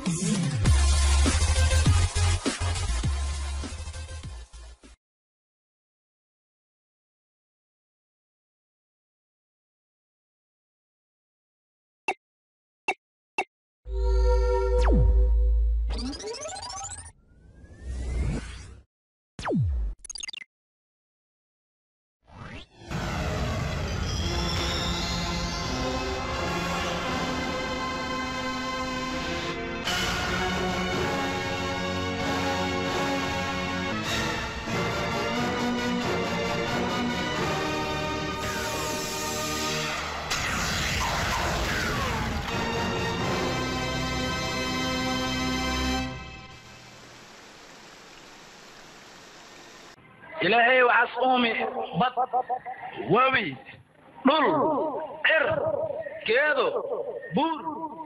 ilaahay waxaas uumi bad webi dhul cir geedo buur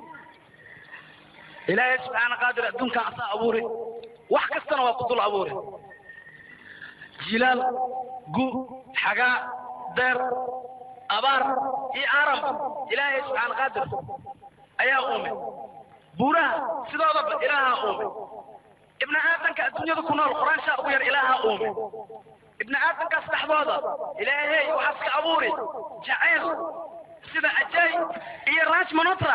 ilaahay subxaana qaadir adduunkan asaa abuuri wax kastana waa ku dul abuuri jilaal gu xagaa deer abaar iyo aram ilaahay subxaana qaadir ayaa uume buuraha sidoodaba ilaahaa uume ibni aadamka adduunyada ku nool quraanshaa ugu yar ilaahaa uume ibni aadamkaas dhexdooda ilaahay waxaas ka abuuri jacayl sida ajay iyo raaj manotra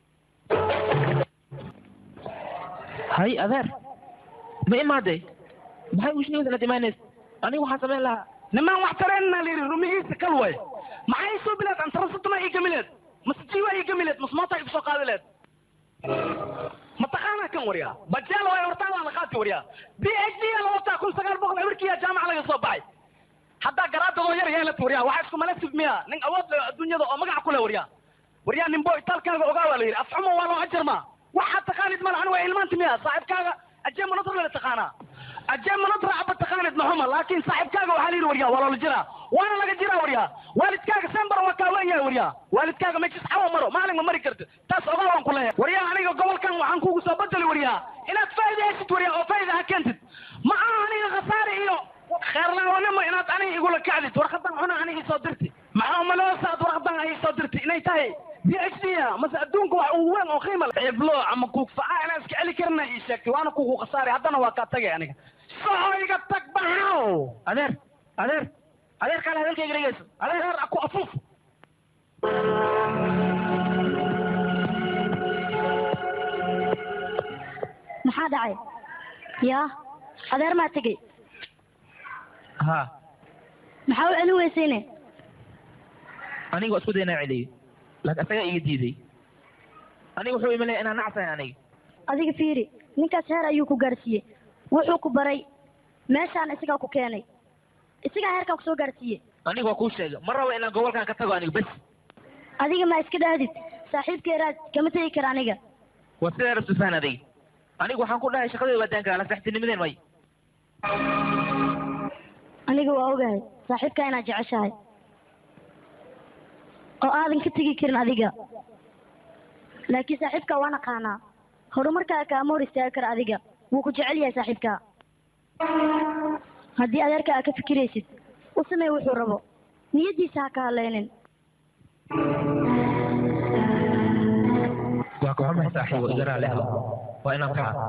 hay adeer ma imaaday maxay ushniidana dhimaanays aniga waxaan samayn lahaa nimaan wax tareenna la yidhi rumigiisa kal way maxay soo bilaad antarasatuma ii gamileed mase jiwa ii gamileed mase moota igu soo qaadileed mataqaanaa kan waryaa bajaal waay hortaada la qaadka waryaa b h d la wataa kun sagaal boqol ebarkiya jaamaca laga soo baxay haddaa garaadadoo yar yeelat waryaa waxaa isku malasif miya nin awood leh adduunyada oo magac ku leh waryaa waryaa ninbo itaalkaaga ogaa waa la yidhi afxumo waa loo ajarmaa waxaad taqaanid mala ani waa ilmaanti miya saaxibkaaga ajee manatra la taqaanaa ajee manatra aba taqaanid maxuma laakin saaxibkaaga waxaa la yidhi waryaa waa loola jiraa waana laga jiraa waryaa waalidkaaga sembar waa kaa wen yahay waryaa waalidkaaga meeshis xawa maro maalin ma mari karti taas ogaa waan ku leeyahay waryaa aniga gobolkan waxaan kugu soo bedeli waryaa inaad faa'iida heshid waryaa oo faa'iida ha keentid ma aha aniga khasaare iyo kheerlaawanimo inaad aniga igula kacdid warqadan cuna aniga isoo dirti maxaa umaloosa aad warqadan ay isoo dirti inay tahay b h d mase adduunka wax ugu weyn oo qiima leh ciblo ama kuugfaca inaan iska celi karina ii sheegtay waana kugu khasaare haddana waa kaa tagay aniga soho iga tag baxaw adeer adeer adeer kaale hadalkayga dhegeyso adeer ku afuuf maxaa dhacay yaa adeer maa tegey ha maxaa u celin weysayne aniga waa isku day inaan celiyo laakiin asagaa iga diiday aniga wuxuu imanaya inaan nacsahay aniga adiga fiiri ninkaas heer ayuu ku gaadhsiiyey wuxuu ku baray meeshaan isagaa ku keenay isagaa heerkaa kusoo gaadhsiiyey aniga waa kuu sheega ma rabo inaan gobolkan ka tago aniga bes adiga ma iska dhahdid saaxiibkeeraad kama tegi kara aniga waa sidaa rabto fahan adiga aniga waxaan ku dhahay shaqadii waa daanka la saxtinimadeen may aniga waa ogahay saaxiibkaa inaad jeceshahay oo aadan ka tegi karin adiga laakiin saaxiibkaa waa naqaanaa horumarkaa kaama hor istaagi kara adiga wuu ku jecel yahay saaxiibkaa haddii adeerka aad ka fikiraysid u samey wuxuu rabo niyaddiisa ha ka hadlaynin waa ka xumahay saaxiibo iga raali helo waa inaan kaca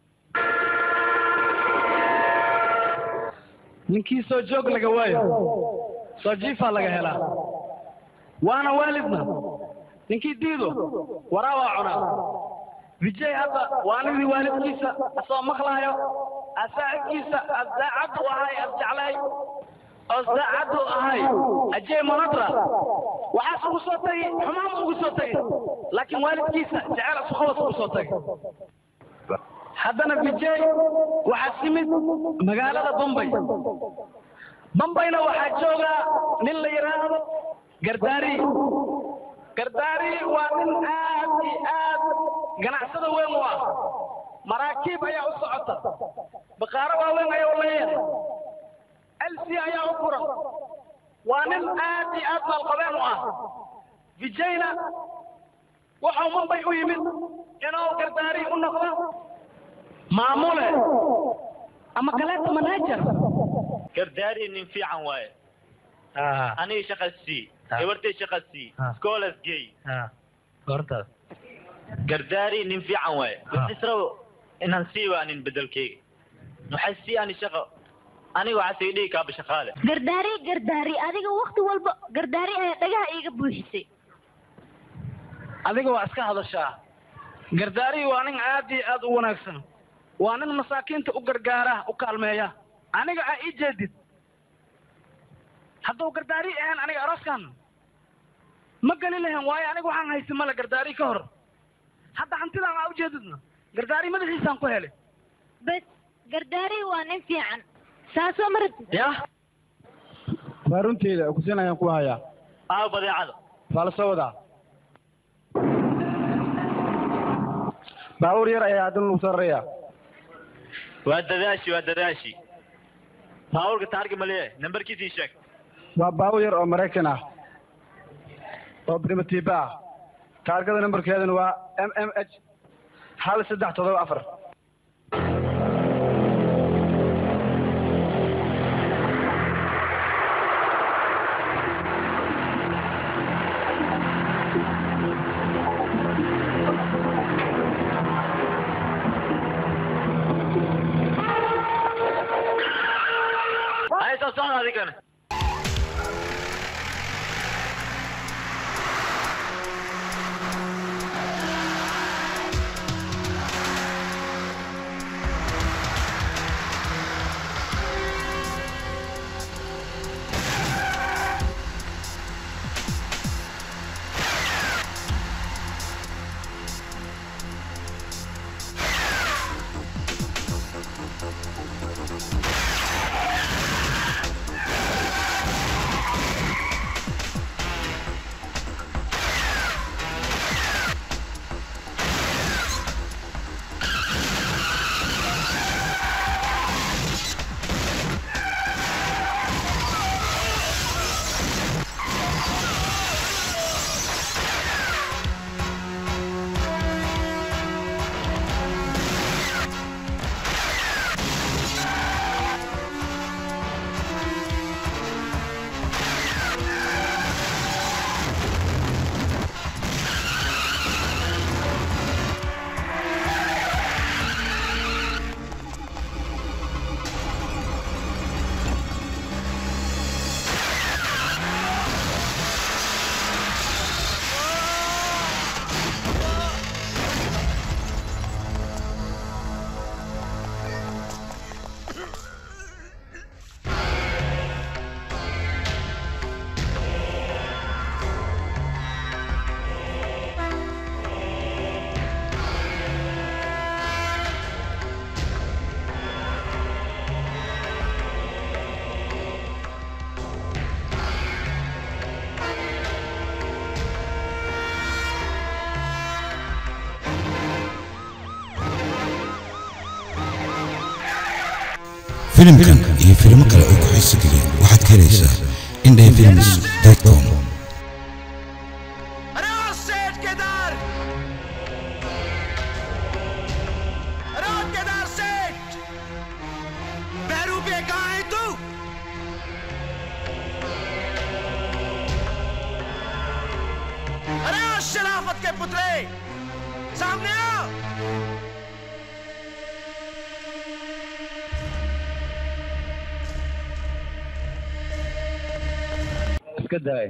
ninkii soo joog laga waayo soo jiifaa laga helaa waana waalidna ninkii diido waraa waa cunaa vijay hadda waalidii waalidkiisa asoo maqlaayo asaaxibkiisa asdaacad u ahay as jeclay oo saacad u ahay ajey monadra waxaas ugu soo tagi xumaan ugu soo tagi laakiin waalidkiisa jecel asukhawas ugu soo tagi haddana vijay waxaa timid magaalada bombay bombayna waxaa joogaa nin la yidhaahdo gardaari gardaari waa nin aad iyo aad ganacsada weyn u ah maraakiib ayaa u socota baqaaro waaweyn ayaa u leeyahay elsi ayaa u furan waa nin aad iyo aad maalqabeen u ah vijayna wuxuu mumbay u yimid inuu gardaari u noqdo maamule ama kaleeto manager gardaari nin fiican waaye aniga shaqa sii gabartay shaqa sii Ah. schoolas gey goortaas gardaari nin fiican waaye israbo inaan sii waanin bedelkeyga waxay sii ani shaqo aniga waxaa sii dhigi kaaba shaqaale gardaari gardaari adiga wakti walba gardaari ayaa dhagaha iiga buuxisay adiga waa iska hadashaa gardaarihii waa nin aad iyo aad u wanaagsan waa nin masaakiinta u gargaara u kaalmeeya aniga aa ii jeedid hadduu gardaari ahaan aniga arooskan ma geli lahayn waayo aniga waxaan haysi male gardaari ka hor hadda hantidaan aa ujeedidna gardaari madaxiisaan ku helay bes gardaari waa nin fiican saasoo ma rabtid yah waa runteeda kusin ayaan ku hayaa aaw badeecada waa la soo wadaa baabuur yar ayaa haddana lagu soo rarayaa waa dadaashi waa dadaashi baabuurka taarga ma leeyahay nambarkiisii sheeg waa baabuur yar oo maraykan ah oo primitiba ah taargada nambarkeeduna waa m m h hal saddex todoba afar hay soo socda adigana filimkan iyo filimo kale oo ku xiiso geliya waxaad ka helaysaa indhafilms com अरे ओ सेठ केदार अरे ओ केदार सेठ पैरू पे कहाँ है तू अरे ओ शराफत के पुतले सामने आओ iska daay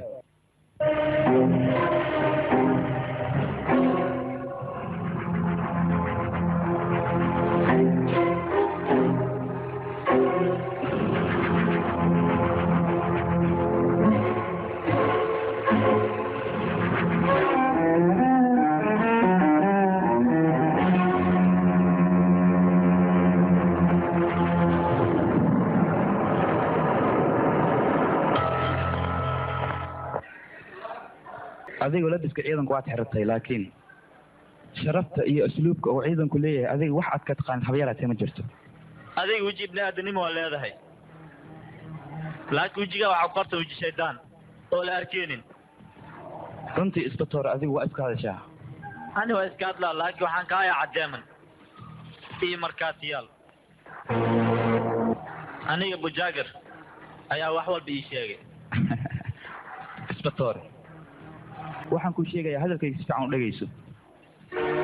adiga labiska ciidanku waad xiratay laakiin sharafta iyo asluubka uu ciidanku leeyahay adiga wax aad ka taqaanid habyaraatee ma jirto adiga weji ibni aadanimo waa leedahay laakiin wejigaa waxaa ku qorta weji shaydaan oo la arkeenin runtii isbatoor adigu waa iska hadashaa ani waa iska hadlaa laakiin waxaan ka hayaa caddeeman iyo markaatiyaal aniga bujaagar ayaa wax walba ii sheegay isbatoor waxaan kuu sheegayaa hadalkayga si fiican u dhegayso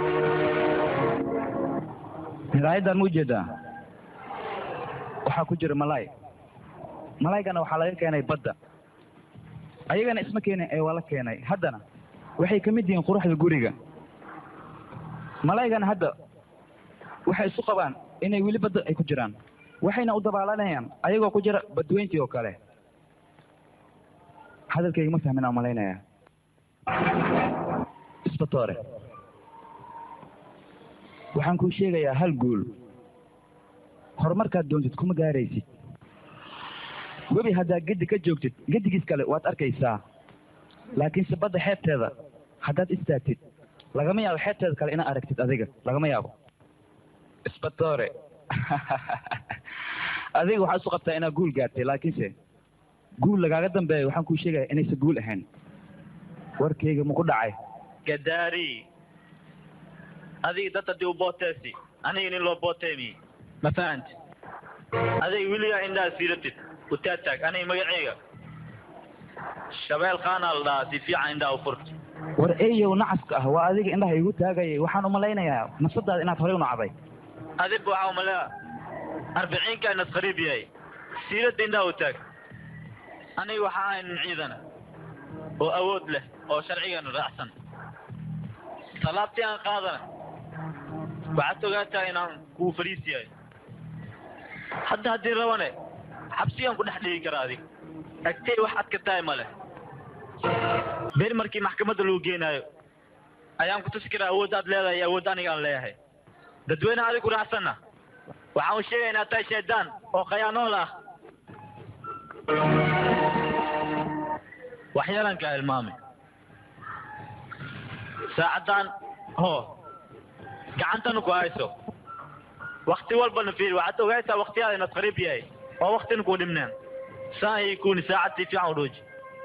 miraayaddan ma ujeedaa waxaa ku jira malaay malaaygana waxaa laga keenay badda ayagana isma keenin ee waa la keenay haddana waxay ka mid yihiin quruxda guriga malaygana hadda waxay isu qabaan inay weli badda ay ku jiraan waxayna u dabaalanayaan ayagoo ku jira badweyntii oo kale hadalkayga ma fahmin aan malaynaya isbatoore waxaan kuu sheegayaa hal guul horumarkaad doontid kuma gaaraysid webi haddaad geddi ka joogtid geddigiis kale waad arkaysaa laakiinse badda xeebteeda haddaad istaagtid lagama yaabo xeebteeda kale inaad aragtid adiga lagama yaabo isbatoore adiga waxaad isu qabtaa inaad guul gaartay laakiinse guul lagaaga dambeeya waxaan kuu sheegaya inaysan guul ahayn warkayga maku dhacay gadaari adiga dad haddii u booteesi aniga nin loo booteemi ma fahanti adiga weligaa indhaha siiratid utaataag aniga magaceyga shabeel qaanaa la dhahaa si fiican indhaha u furta war eyow nacaska ah waa adiga indhaha igu taagayay waxaan umalaynayaa nafsadaada inaad horey u nacday adig waxaa umalea arbiciinka inas qariib yahay siiradda indhaha u taag aniga waxaa ahay nin ciidana oo awood leh oo sharcigana raacsan salaabtii aan qaadana waxaad ogaataa inaan kuu fariis yahay hadda haddii rabane xabsigaan ku dhex dhigi karaa adig agtey wax adka tahay ma leh beri markii maxkamadda lagu geenaayo ayaan ku tusi karaa awood aad leedahay iyo awood aniga aan leeyahay dadweyne adig ku raacsanna waxaan u sheegaya inaad tahay shaydaan oo khayaanool ah waxyeelanka hilmaame saacaddan ho gacantana ku hayso wakti walbana fiir waxaad ogaysaa waktiyaada inaad qariib yahay oo waktina ku dhimneen saan ay kuni saacad si fiican u dhooji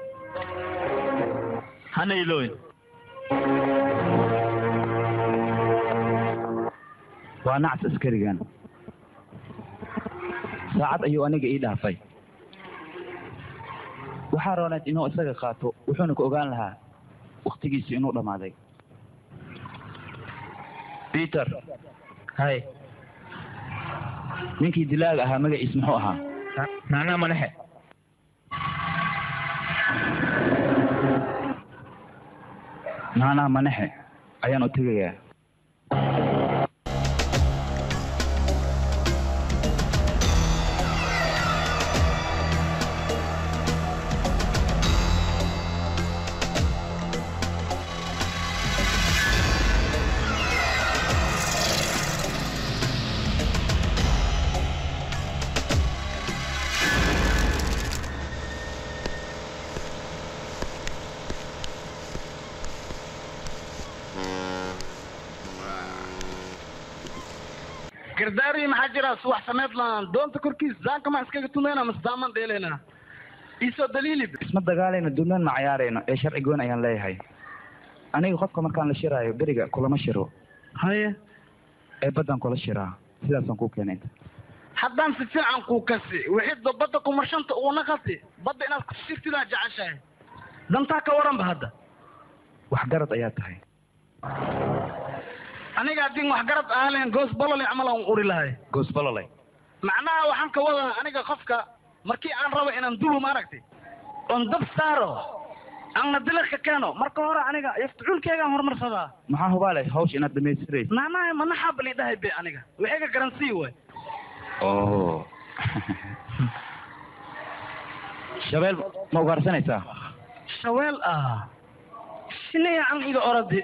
hana ilooyin waa nacas askarigan saacad ayuu aniga ii dhaafay waxaa rooneed inuu isaga qaato wuxuuna ku ogaan lahaa waktigiisi inuu dhammaaday peter hay ninkii dilaaga ahaa magaciis muxuu ahaa macnaha manaxe naanaha manaxe ayaan u tegayaa gardaari maxaa jira suwax sameed laan doonta korkiis zaanka ma iskaga tumayna mase daaman dheeleyna iisoo daliili isma dagaalayno duulaan ma cayaarayno ee sharci goon ayaan leeyahay aniga qofka markaan la shiraayo beriga kulama shiro haye ee baddaan kula shiraa sidaasaan kuu keenay inta haddaan si fiican kuu kasi wixii badda kumarshanta uuna kasi badda inaad kushirtidaa jeceshahay dantaa ka waranba hadda waxgarad ayaa tahay aniga haddii waxgarad aan lahayn goos bolole camal aan uri lahay goos bololay macnaha waxaan ka wadaa aniga qofka markii aan rabo inaan dulo maaragtay oon dab saaro aanna dilaka keeno marka hore aniga ifticuulkeygaan horumarsadaa maxaa hubaale hawsha inaad dhamaystiraysa macnaha manaxaa bali dhahay be aniga waxay ka garansii way oh shabeel ma ugaarsanaysaa shaweel ah shinaya an iga oradi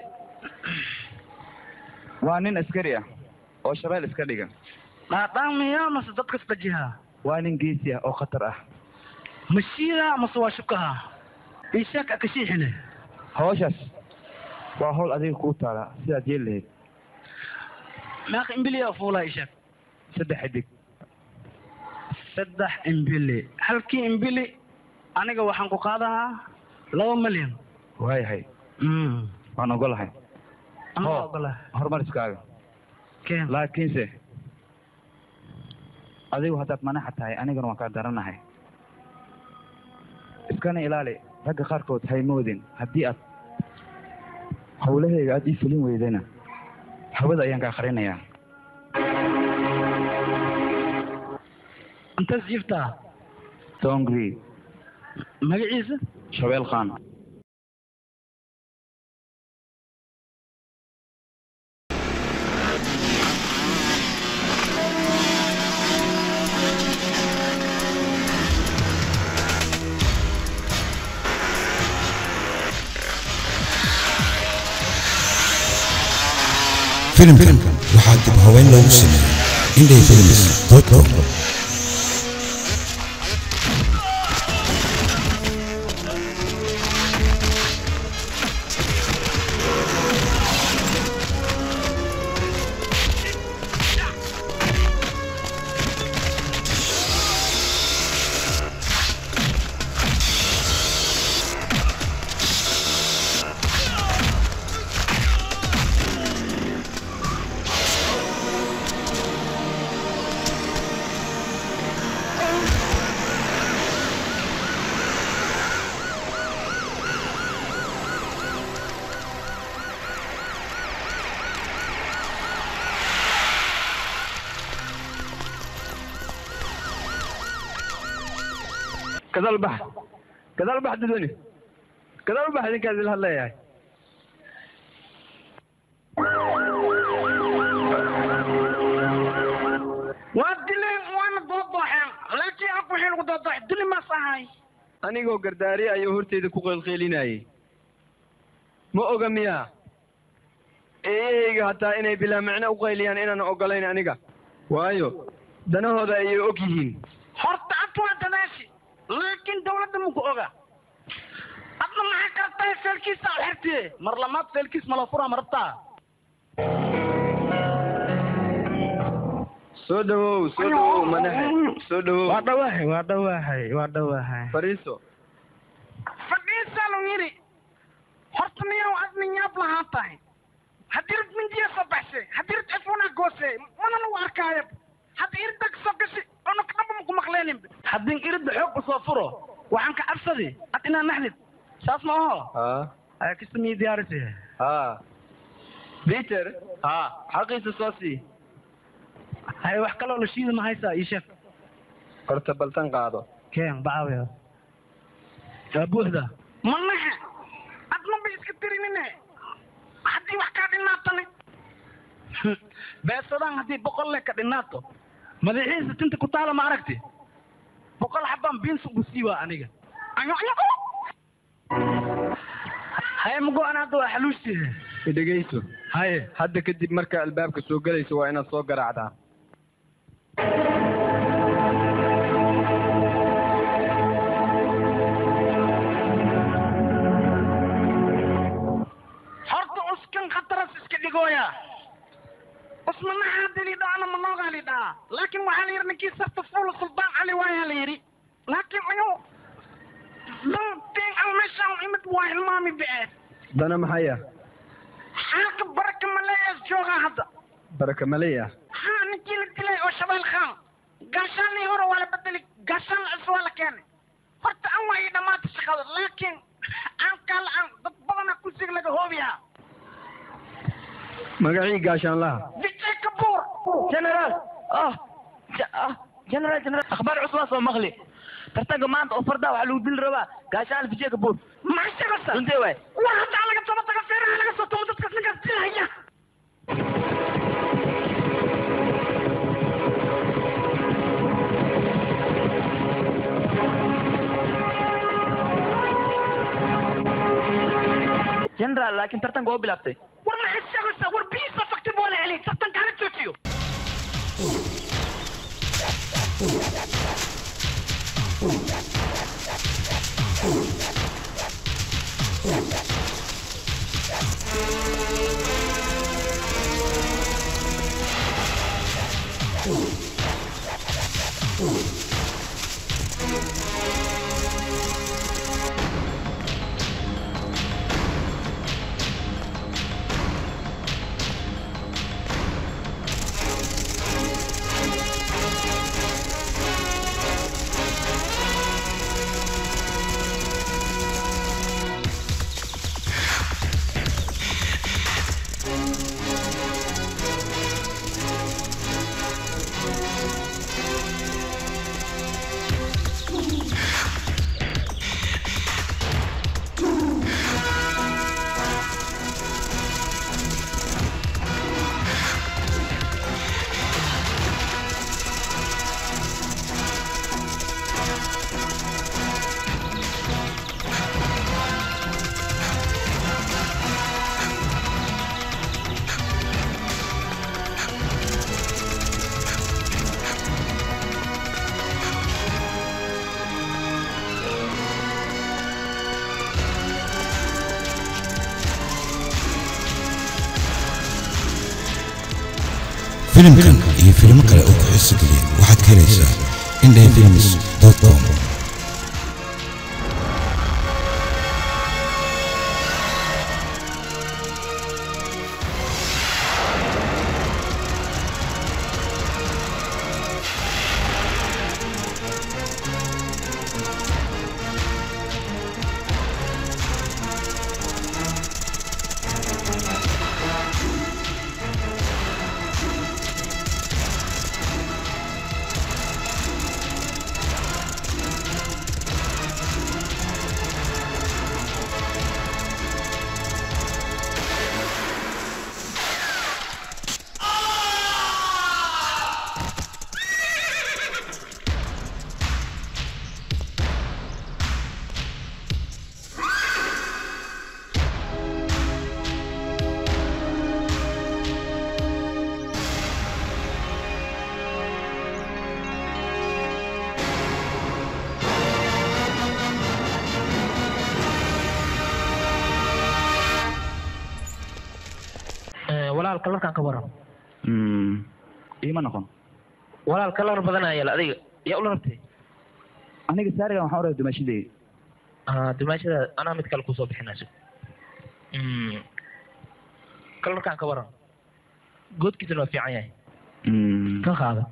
waa nin askari ah oo shabeel iska dhiga dhaadhaan miya mase dadka isdajiha waa nin geesi ah oo khatar ah mashiida mase waa shukaha ishaak akashiixine hawshaas waa hawl adiga kuu taala sidaad yeeli lahayd meeqa imbiliya fuulaa ishaak saddex xidig saddex imbili halkii imbili aniga waxaan ku qaadahaa laba milyan waayahay waan ogolahay Anaa Ho. ogola horumariskaaga keen laakiinse adigu haddaad manaxa tahay anigana waan kaa daranahay iskana ilaali ragga qaarkood haymoodin haddii aad hawlahayga aad ii fulin weydayna hawada ayaan kaa qarinayaa intaas jiiftaa tongri magaciisa shabeel khan filimkan waxaa dib haweyn loogu sameeyey indhay films com gadaal bax gadaal bax dadweyne gadaal bax idinkaas ila hadleeyahay waa dileen waana doodoxeen laakiin aku waxay lagu doodox dili maas ahay anigoo gardaari ayuu horteyda ku qeylqeylinayay ma oga miyaa eeyahayga hataa inay bilaa macno u qayliyaan inaan ogolayn aniga waayo danahooda ayay og yihiin horta ad waa dadaashi laakiin dawladda maku oga adna maxay kartahay feelkiisa u xirtiye mar lamaad feelkiis mala fura ma rabtaa soo dhawow soo dhawow manaxe soo dhawow waa dhawaahay waa dhawaahay waa dhawaahay fariiso fadhiisaa lu yidhi horta miyaw ad minyaab lahaan tahay haddii rid mindiya soo baxsay haddii rid cifuna goose mana lagu arkaayo hadda irdag soo gashi ona kadhaba maku maqleenin haddii irida xoog usoo furo waxaan ka cabsadi ad inaa naxdid saas ma aho ha aya kasta miyi diyaarisi ha peter ha xaqiisa soo sii hay wax kaloo la shiida ma haysaa ii sheeg horta baltan qaado keen bacaawiya waa buuxda manahe adna ba iska tirinine haddii wax kaa dhinaatane beesadaan haddii boqol le ka dhinaato madaxiisa tinta ku taala ma aragti boqol xabaan biins ugu siiwaa aniga ayo ayo haye mago-an hadda waa xaluushtihe idhegayso haye hadda kadib marka albaabka soo gelayso waa inaad soo garaacdaa horta uskan khataras iska dhigooya usmanaha dilidho ana manoogaa lidhaa laakin waxaa la yidhi ninkii sarta fuula suldaan cali waayaa la yidhi laakin ayo danteen al meeshaan imid waa hilmaami bee dana maxaya xaalka baraka maleeyaas joogaa hadda baraka maleya ha ninkii la dilay oo shabeel khaan gaashaanii hore waa la bedeli gaashaan cus waa la keenay horta an waa ii dhammaata shaqada laakiin aan kaala aan dad badana kusig laga hoobiyaa magacii gaashaanlaha vijay kabuur generaal ah ah generaal generaal akhbaar cusub waa soo maqli tartanka maanta oo fardaa waxaa lagu dili rabaa gaashaan vijay kabuur maxaa sheegaysaa runtee waay waa hadda laga toba taga feeraha laga soo tobo dadkaas ninkaas dilahaya generaal laakiin tartanka oo bilaabtay war maxaad sheegaysaa war biisa fakti boo la helay tartanka hala joojiyo filimkan iyo filimo kale oo ku xiiso geliya waxaad ka helaysaa indhafilms com walaal kalarkaan ka waran iima noqon walaal kalar badan ayaa yaala adiga yaa ula rabtay aniga saarigan waxaan u rabay dumaashadey dimaashada anaa mid kale kusoo bixinayso kalarkaan ka waran goodkiisana waa fiican yahay ka qaada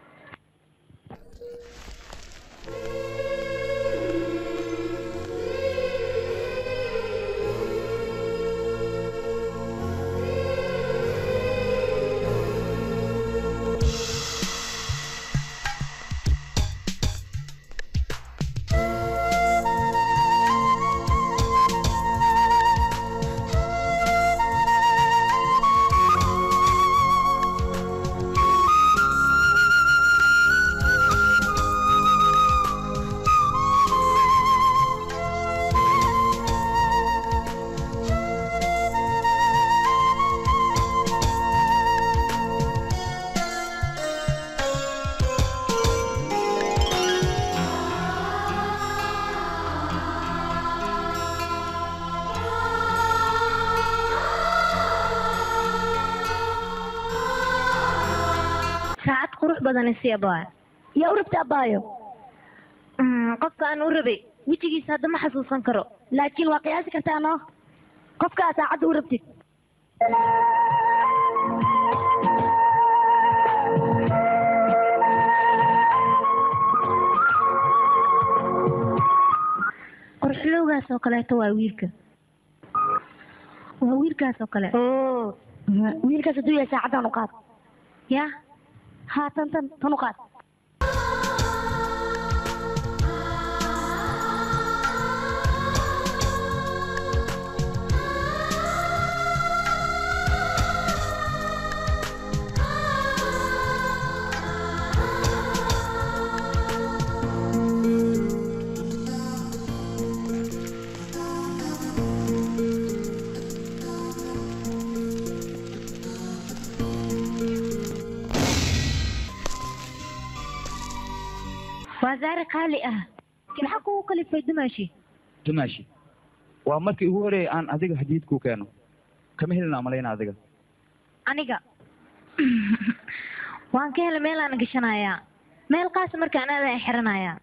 saacad qurux badan isi abaayo yaa u rabta abaayo qofka aan u rabay wejigiisa hadda ma xasuusan karo laakiin waa qiyaasi kartaa no qofka aad saacadda u rabtid qorxilowgaas oo kaleeto waa wiilka waa wiilkaas oo kale wiilkaas hadduu yahay saacaddan u qaad ya haa tan tan tan u qaad waa zaari qaali ah maxaa kugu kalifay dumaashi dumaashi waa markii ugu horeeyay aan adiga hadiyad kuu keeno kama helina malayna adiga aniga waan ka helay meel aan gashanayaa meel qaas marka anaadan xiranayaa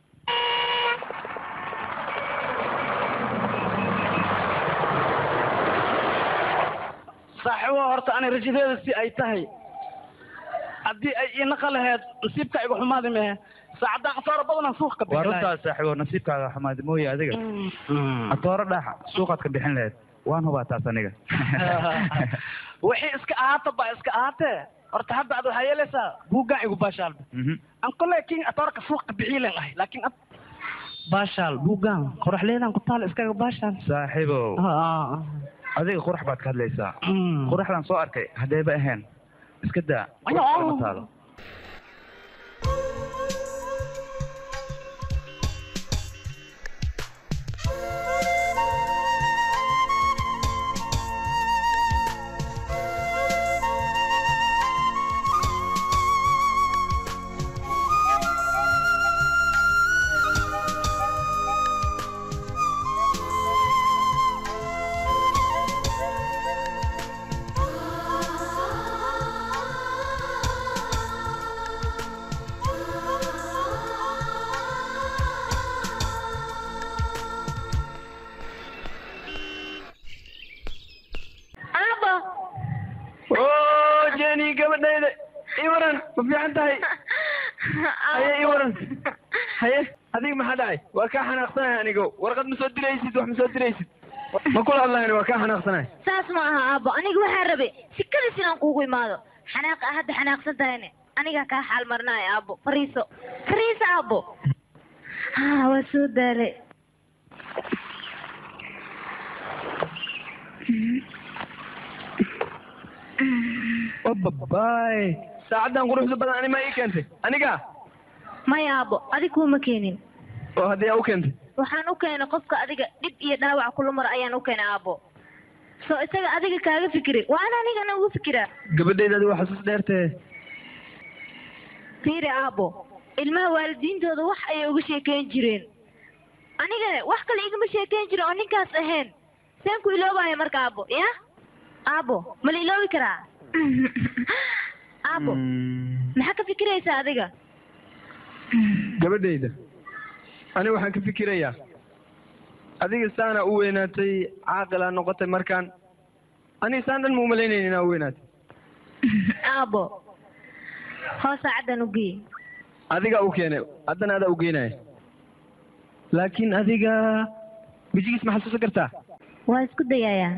saaxiibo horta ani rajadeeda si ay tahay haddii ay ii naqa laheyd nasiibka igu xumaadi mehe saacadda khasaaro badanaan suuq ka waa bixi lahay runtaas saaxiibo nasiibkaaga xumaadi mooye adiga atooro dhaaxa suuqaad ka bixin lahayd waan hubaa taas aniga wixii iska ahaata baa iska ahaatee horta hadda ad waxaa yeelaysaa buuggaan igu baashaalba Mhm. an kole kin atoorka suuq ka bixiilen ahay laakiin ad baashaal buuggaan qoraxleedaan ku taal iskaga baashaal saaxiibow Ah, adiga qurax baad ka hadlaysaa mm. quraxdan soo arkay haddayba ahayn iska daa Ayo. qurax kalama taalo hani gabadhayda ii waran ma fiican tahay haye ii waran haye adiga maxaa dhacay waa kaa xanaaqsanahay anigo warqad ma soo diraysid wax ma soo diraysid ma kula hadlayan waa kaa xanaaqsanahay saas ma aha aabbo aniga waxaan rabay sikadiis inaan kuugu imaado xanaaqa hadda xanaaqsan tahayne anigaa kaa xaal marnaayo aabbo fariiso fariiso aabbo ha waa soo daalay babay saacaddan quruxda badan ani ma ii keentay aniga maya aabbo adig kuuma keenin oo haddii aa u keentay waxaan u keenay qofka adiga dhib iyo dhaawac kula mara ayaan u keenay aabbo soo isaga adiga kaaga fikiri waa in anigana ugu fikiraa gabadhayda adi waa xasuus dheertee fiiri aabbo ilmaha waalidiintooda wax ayay uga sheekeyn jireen anigana wax kale igama sheekeyn jirin oo ninkaas ahayn seen ku iloobayo marka aabbo ya aabbo ma la iloobi karaa aabbo maxaa ka fikiraysaa adiga gabadhayda ani waxaan ka fikirayaa adiga saana u weynaatay caaqilaa noqotay markaan aniga saan dhan ma umalaynaynin inaa u weynaatay aabbo hoos saacaddan u geey adiga u keenay haddana adaa u geynaya laakiin adiga wejigiis ma xasuusan kartaa waa isku dayayaa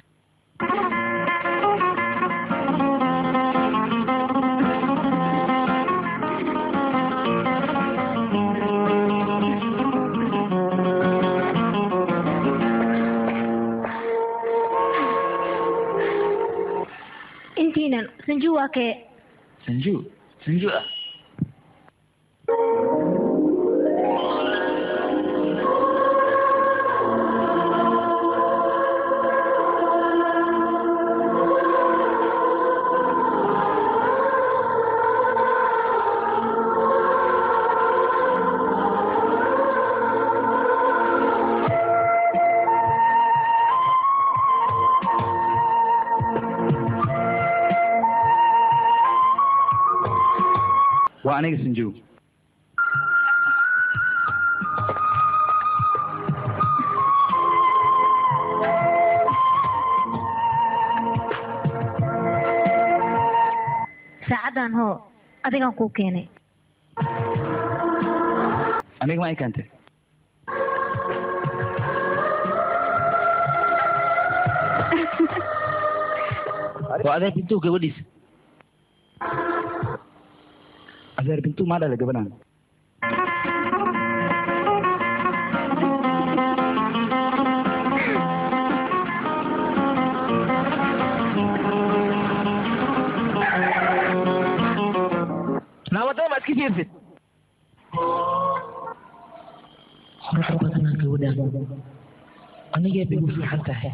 intiinan sanju waa kee sanju sanju ah waa aniga sanjoog saacaddan hoo adigaan kuu keenay aniga ma ay keentay waa adeer bintuu gabadhiisa adeer bintuu maa dhala gabadhan naawadada ma iska fiirsid qurux badanaa gabadhan anigee bay igu fiican tahay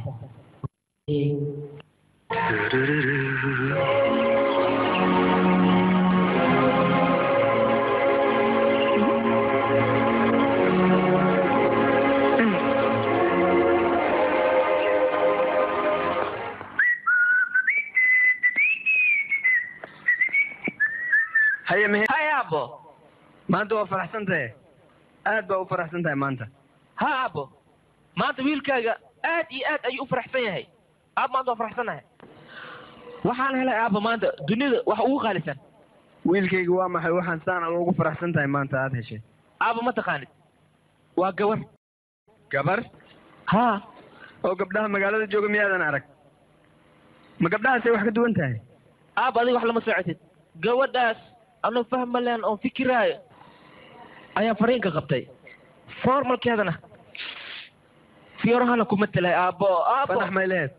haye mehe hay aabbo maanta waa faraxsan tahay aad baa u faraxsan tahay maanta ha aabbo maanta wiilkaaga aad iyo aad ayuu u faraxsan yahay aab maanta waa faraxsanahay waxaan helay aabba maanta dunida wax ugu qaalisan wiilkayga waa maxay waxaan saan ugu faraxsan tahay maanta aad heshay aabba ma taqaanid waa gabar gabar ha oo gabdhaha magaalada jooga miyaadan arag ma gabdhahaasay wax ka duwan tahay aabba adiga wax lama socotid gabadhaas anuu fahma leen oon fikiraayo ayaan fariinka qabtay formalkeedana fiyorahana kuma telay aabbo aabbo fanax may lehed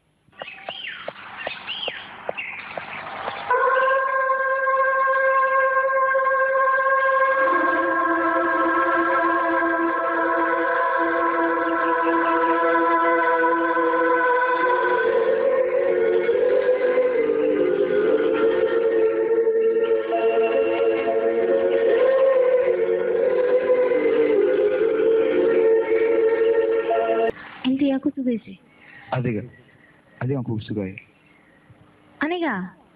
intii yaa ku sugaysay adiga adigaan kugu sugaayo aniga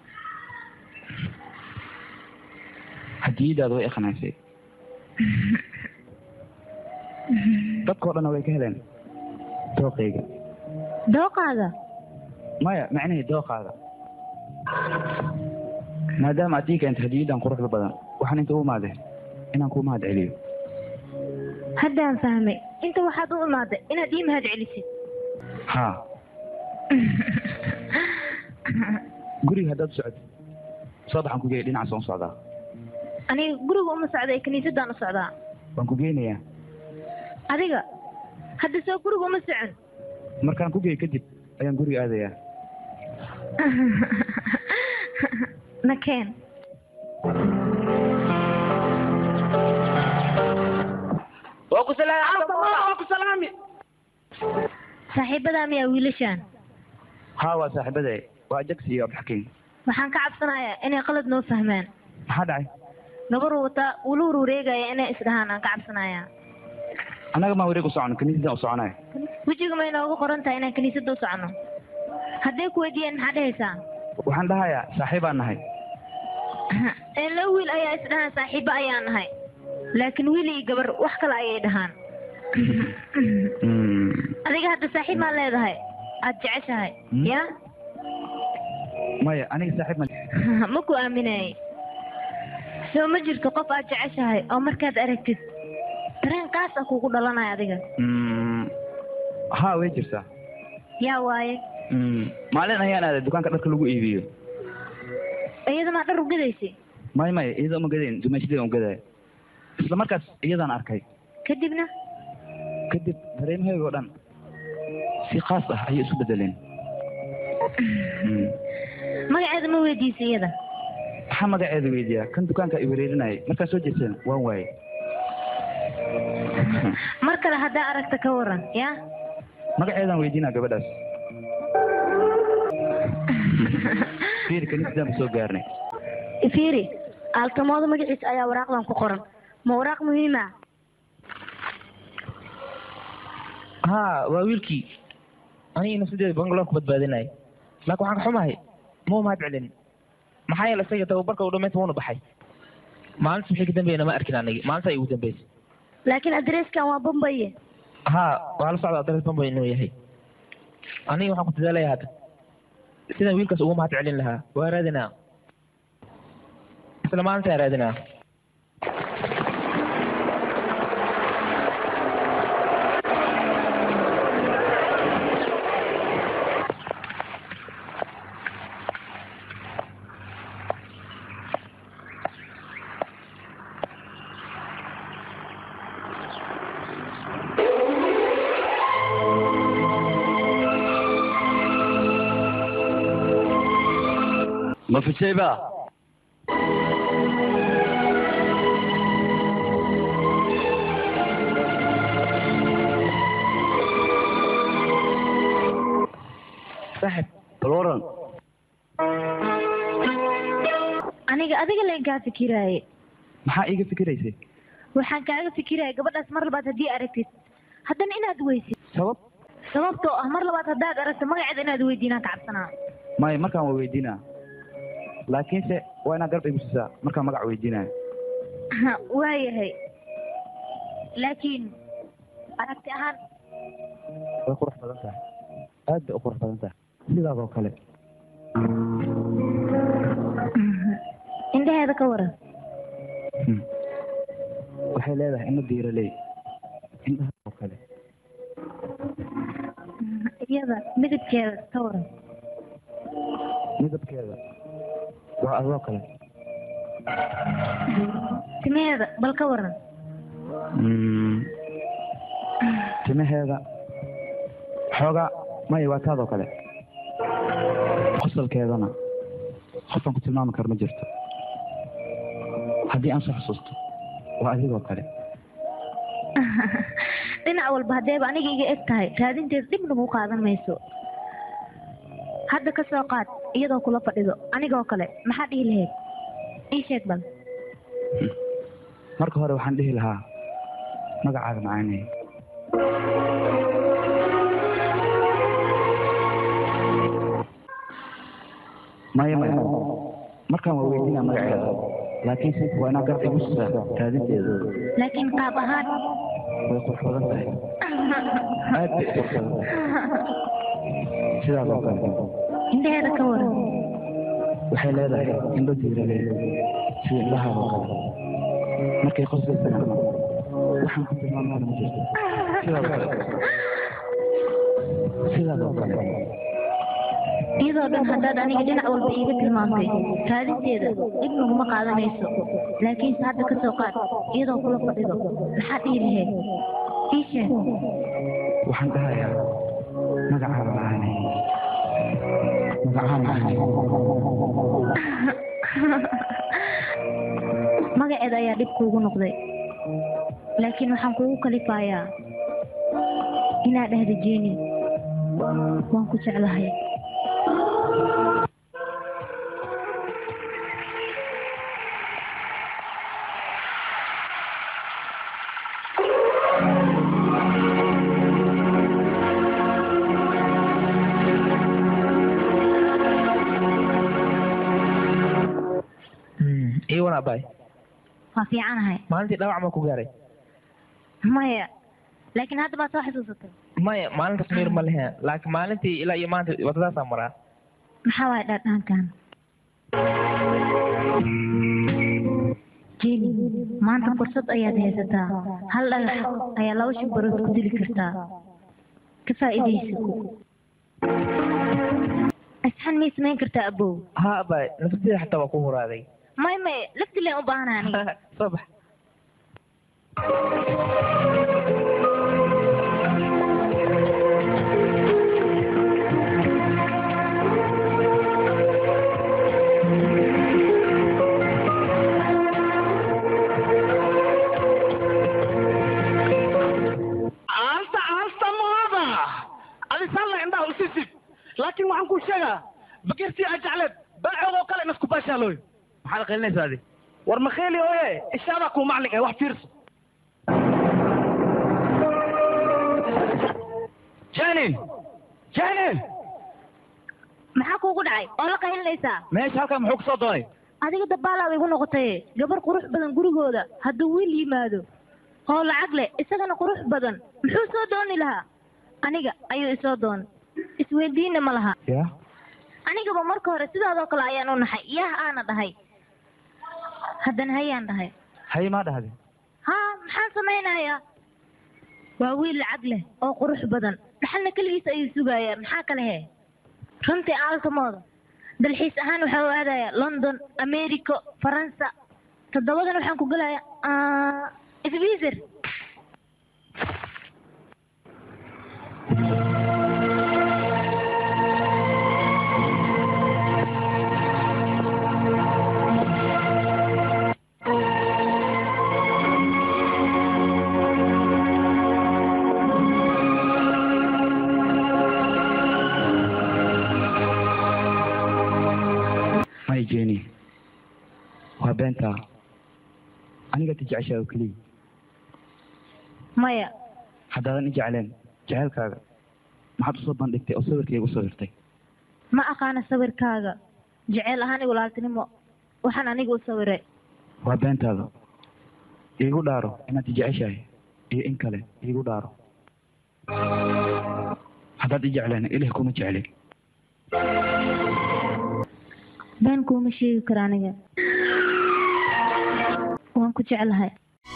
hadiyadaada way iqanaysay dadkao dhanna way ka heleen dooqayga dooqaaga maya macnihii dooqaada maadaama aad ii keentay hadiyadan quruxda badan waxaan inta u imaaday inaan kuu mahad celiyo haddaan fahmay inta waxaad u imaaday inaad ii mahad celisid haa guriga haddaad u socotid soo baxaan ku geeya dhinacaas waan u socdaa aniga guriga uma socda ee kiniisadaan u socdaa waan ku geynayaa adiga hadda soo guriga uma socon markaan ku geeyo kadib ayaan guriga aadayaa nakeen waa ku salaam waa ku salaami saaxiibadaa miyaa wiilashaan haa waa saaxiibade waa jagsi iyo abdixakiin waxaan ka cabsanayaa inay qalad noo fahmaan maxaa dhacay gabar wataa wula wareegaya inay isdhahaan aan ka cabsanayaa annaga maa wareeg u socono kaniisadan u soconaya wejiga ma inoogu qoran tahay inaan kiniisadda u socono hadday ku weydiiyeen maxaa dhehaysaa waxaan dhahayaa saaxiibaan nahay ee laba wiil ayaa isdhahaan saaxiibo ayaa nahay laakiin wiil iyo gabar wax kale ayay dhahaan adiga hadda saaxiib maa leedahay aad jeceshahay Hmm? ya maya aniga saaxiib ma ma ku aaminayay soo ma jirto qof aad jeceshahay oo markaad aragtid dareen kaas ah kugu dhalanaya adiga Mm, haa way jirtaa yaa waaye Mm, maalin ayaan aaday dukaanka dharka lagu iibiyo iyadamaa dhar ugadaysay may may iyada uma gadayn dumaashadeeda u gadaya isla markaas iyadaan arkay kadibna kadib dareemahayga oo dhan si khaas ah ayay isu bedeleen Mm. magaceeda ma weydiisay iyada maxaa magaceeda weydiiyaa kan dukaanka i wareerinayay markaa soo jeesteen waan waaye mar kale haddaa aragta ka waran ya magaceedaan weydiinaa gabadhaas fiir kaniisadaan ba soo gaarnay fiiri aaltamooda magaciisa ayaa waraaqdan ku qoran ma waraaq muhiima haa waa wiilkii aniga nafsadeeda bangaloor ku badbaadinaya laakiin waxaan ka xumahay ma u mahad celin maxaa yeele isaga tababarka u dhamaynta wuuna baxay maalinta wixii ka dambeeyana ma arkin anigi maalinta igu dambeysay laakiin adreeskan waa bombaye haa waa la socda adres bamba inuu yahay aniga waxaan ku dadaalaya hadda sidaan wiilkaas ugu mahad celin lahaa waa raadinaa isla maalintaa raadinaa ma fijay ba saaxib bal waran aniga adiga leen kaa fikiraaye maxaa iiga fikiraysay waxaan kaaga fikiraya gabadhaas mar labaad haddii aragtid haddana inaad weysid sabab sababtoo ah mar labaad haddaad aragto magaceeda inaad weydiinaan ka cabsanaa maya markaan waa weydiinaa laakiinse waa inaad garab igu siisaa markaan magac weydiinaya waayahay laakiin aragti ahaan way qurux badan tahay aad bay u qurux badan tahay sidaas oo kale indhaheeda ka waran Hmm. waxay leedahay ina diiraley indhaha oo kale iyada midabkeeda ka waran midabkeeda waa adoo kale timaheeda bal ka waran Mm. timaheeda xoogaa maya waa taadoo kale qosalkeedana qofaan ku tilmaami karo ma jirto haddii aan soo xusuusto waa adigoo kale dhinac walba haddeeba aniga iga eg tahay raadinteeda dhib nagu qaadan mayso hadda ka soo qaad iyadoo kula fadhido anigoo kale maxaa dhihi lahayd ii sheeg bal marka hore waxaan dhihi lahaa magacaaga macaanay maya maya markaan waa weydiinaa magaceeda laakiinse waa inaa garab igu sisaa raadinteeda laakiin qaab ahaan way qurux badan tahay aad bay u qurux badan tahay sidaas oo kale indhaheeda ka waran waxay leedahay indho diirale sida indhahaada oo kale markay qoslaysana waxaan ku tilmaamana ma jirto sidaas oo kale sidaas oo kale iyadoo dhan haddaad aniga dhinac walba iiga tilmaamtay raadinteeda dhib naguma qaadanayso laakiinse hadda ka soo qaad iyadoo kula fadhido maxaad dhihi lahayd ii sheeg waxaan dhahayaa magacaada macaane magacaan macaane magaceeda ayaa dhib kuugu noqday laakiin waxaan kugu kalifayaa inaad dhahda jeeni waan ku jeclahay iyo wan abaay waa fiicanahay maalintii dhawac ma ku gaaray maya laakiin hadda baad soo xasuusatay maya maalintaas miir ma lehe laakiin maalintii ilaa iyo maanta wadadaasaa maraa maxaa waaya dhaadhaankan jeni maanta fursad ayaad haysataa hal dhagax ayaa laba shimbarood ku dili kartaa ka faa'iidayso asxan miyay samayn kartaa abow ha abaay nafsadeeda xataa waa ku huraaday may may laftileen u baahana aniga soo bax aalta aalta maada adisalla indhaha usisib laakiin waxaan kuu sheegaa bakirtii aa jecleed baacoodoo kale inasku baashaalooy maxaad qaylinaysaa adi war makheeli ooye ishaadaa kuu maclin ee wax fiirso janin janin maxaa kuugu dhacay oo la qaylinaysaa meesha halkan muxuu kusoo doonay adiga dabbaalaad igu noqotay gabar qurux badan gurigooda hadduu wiil yimaado oo lacag leh isagana qurux badan muxuu soo dooni lahaa aniga ayuu isoo doonay isweydiina ma laha ya anigaba marka hore sidaadoo kale ayaan u naxay yaah aana dhahay haddana hayaan dhahay hay maa dhahde haa maxaan samaynayaa waa wiil lacag leh oo qurux badan dhaxalna keligiis ayuu sugayaa maxaa kale he runtii aaltamooda dalxiis ahaan waxaa u aadayaa london america faransa toddobadan waxaan ku gelayaa swizer may jeni waa beentaa aniga ti jeceshaa oo keliya maya haddaadan i jecleen jecelkaaga maxaad usoo bandhigtay oo sawirkayga usoo hirtay ma aqaana sawirkaaga jeceyl ahaan igu laaltinimo waxaan aniga u sawiray waa beentaada iigu dhaaro inaad i jeceshahay iyo in kale iigu dhaaro haddaad i jecleen ilah kuma jeclin been kuuma sheegi karo aniga waan ku jeclahay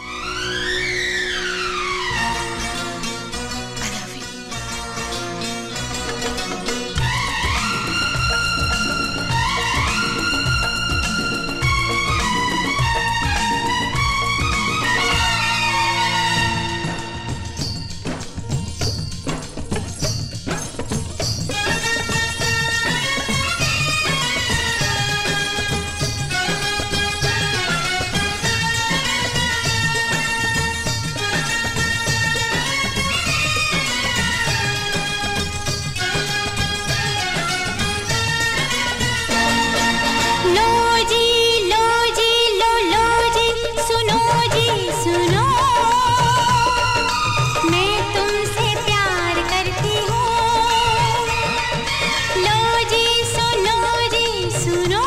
लो जी लो जी लो लो जी सुनो जी सुनो मैं तुमसे प्यार करती हूँ लो जी सुनो जी सुनो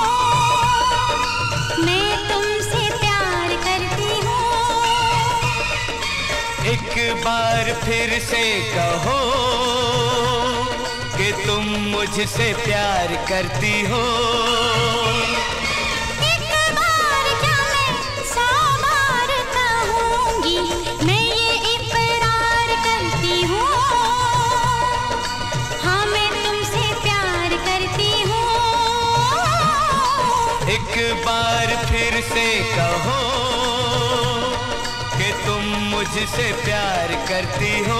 मैं तुमसे प्यार करती हूँ एक बार फिर से कहो कि तुम मुझसे प्यार करती हो एक बार फिर से कहो कि तुम मुझसे प्यार करती हो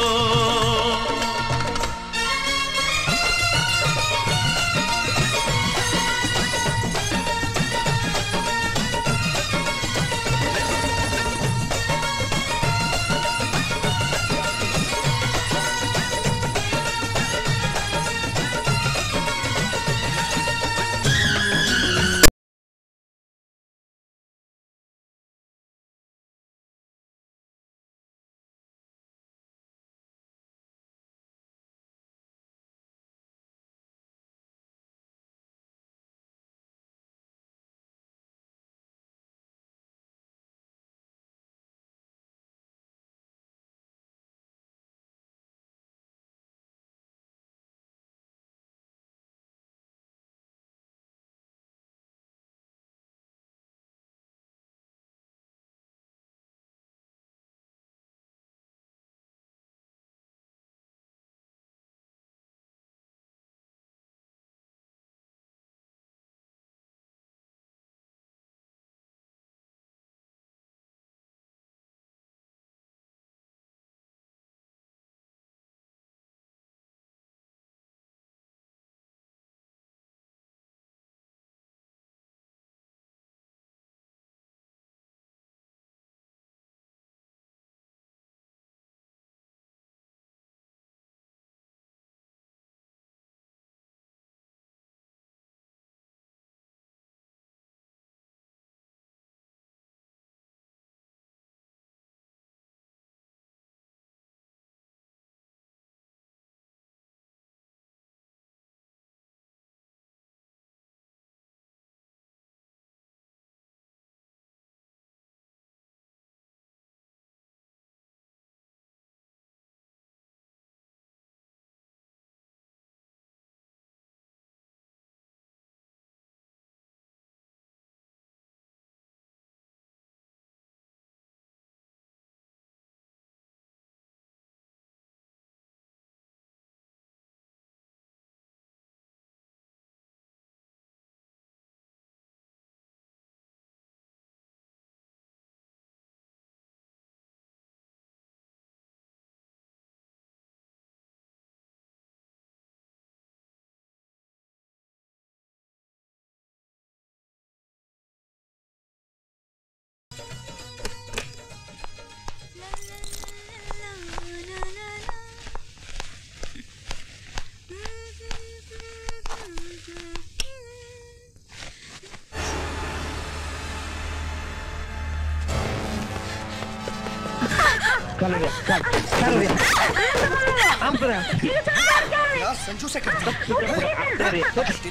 यार संजू से करती तेरी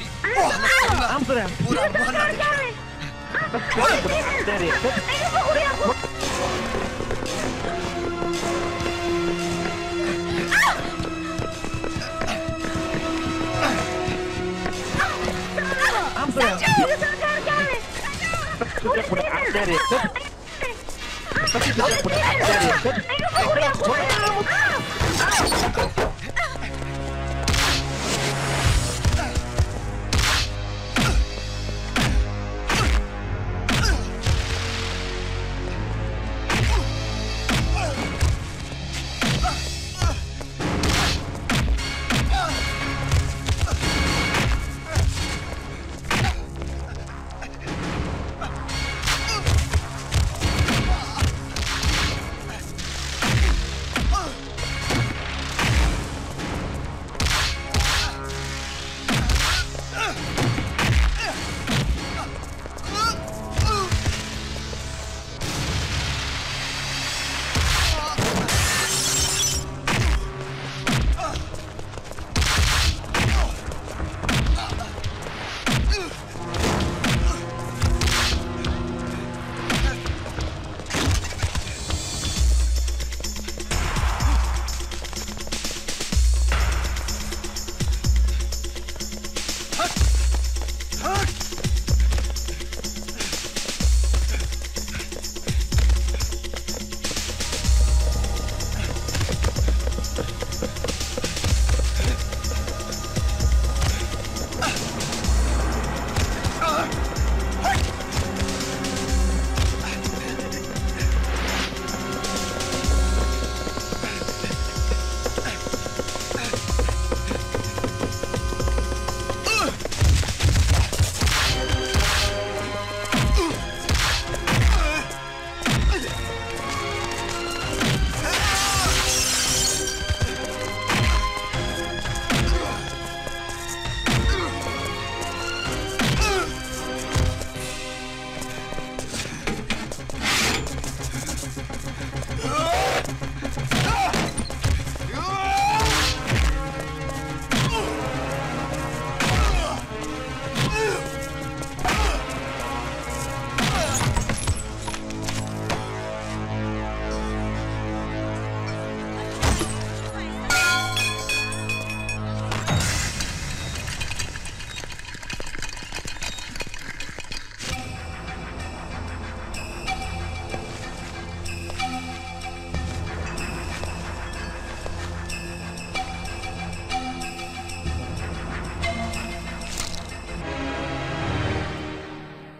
मोहल्ला पूरा मोहल्ला देखेगा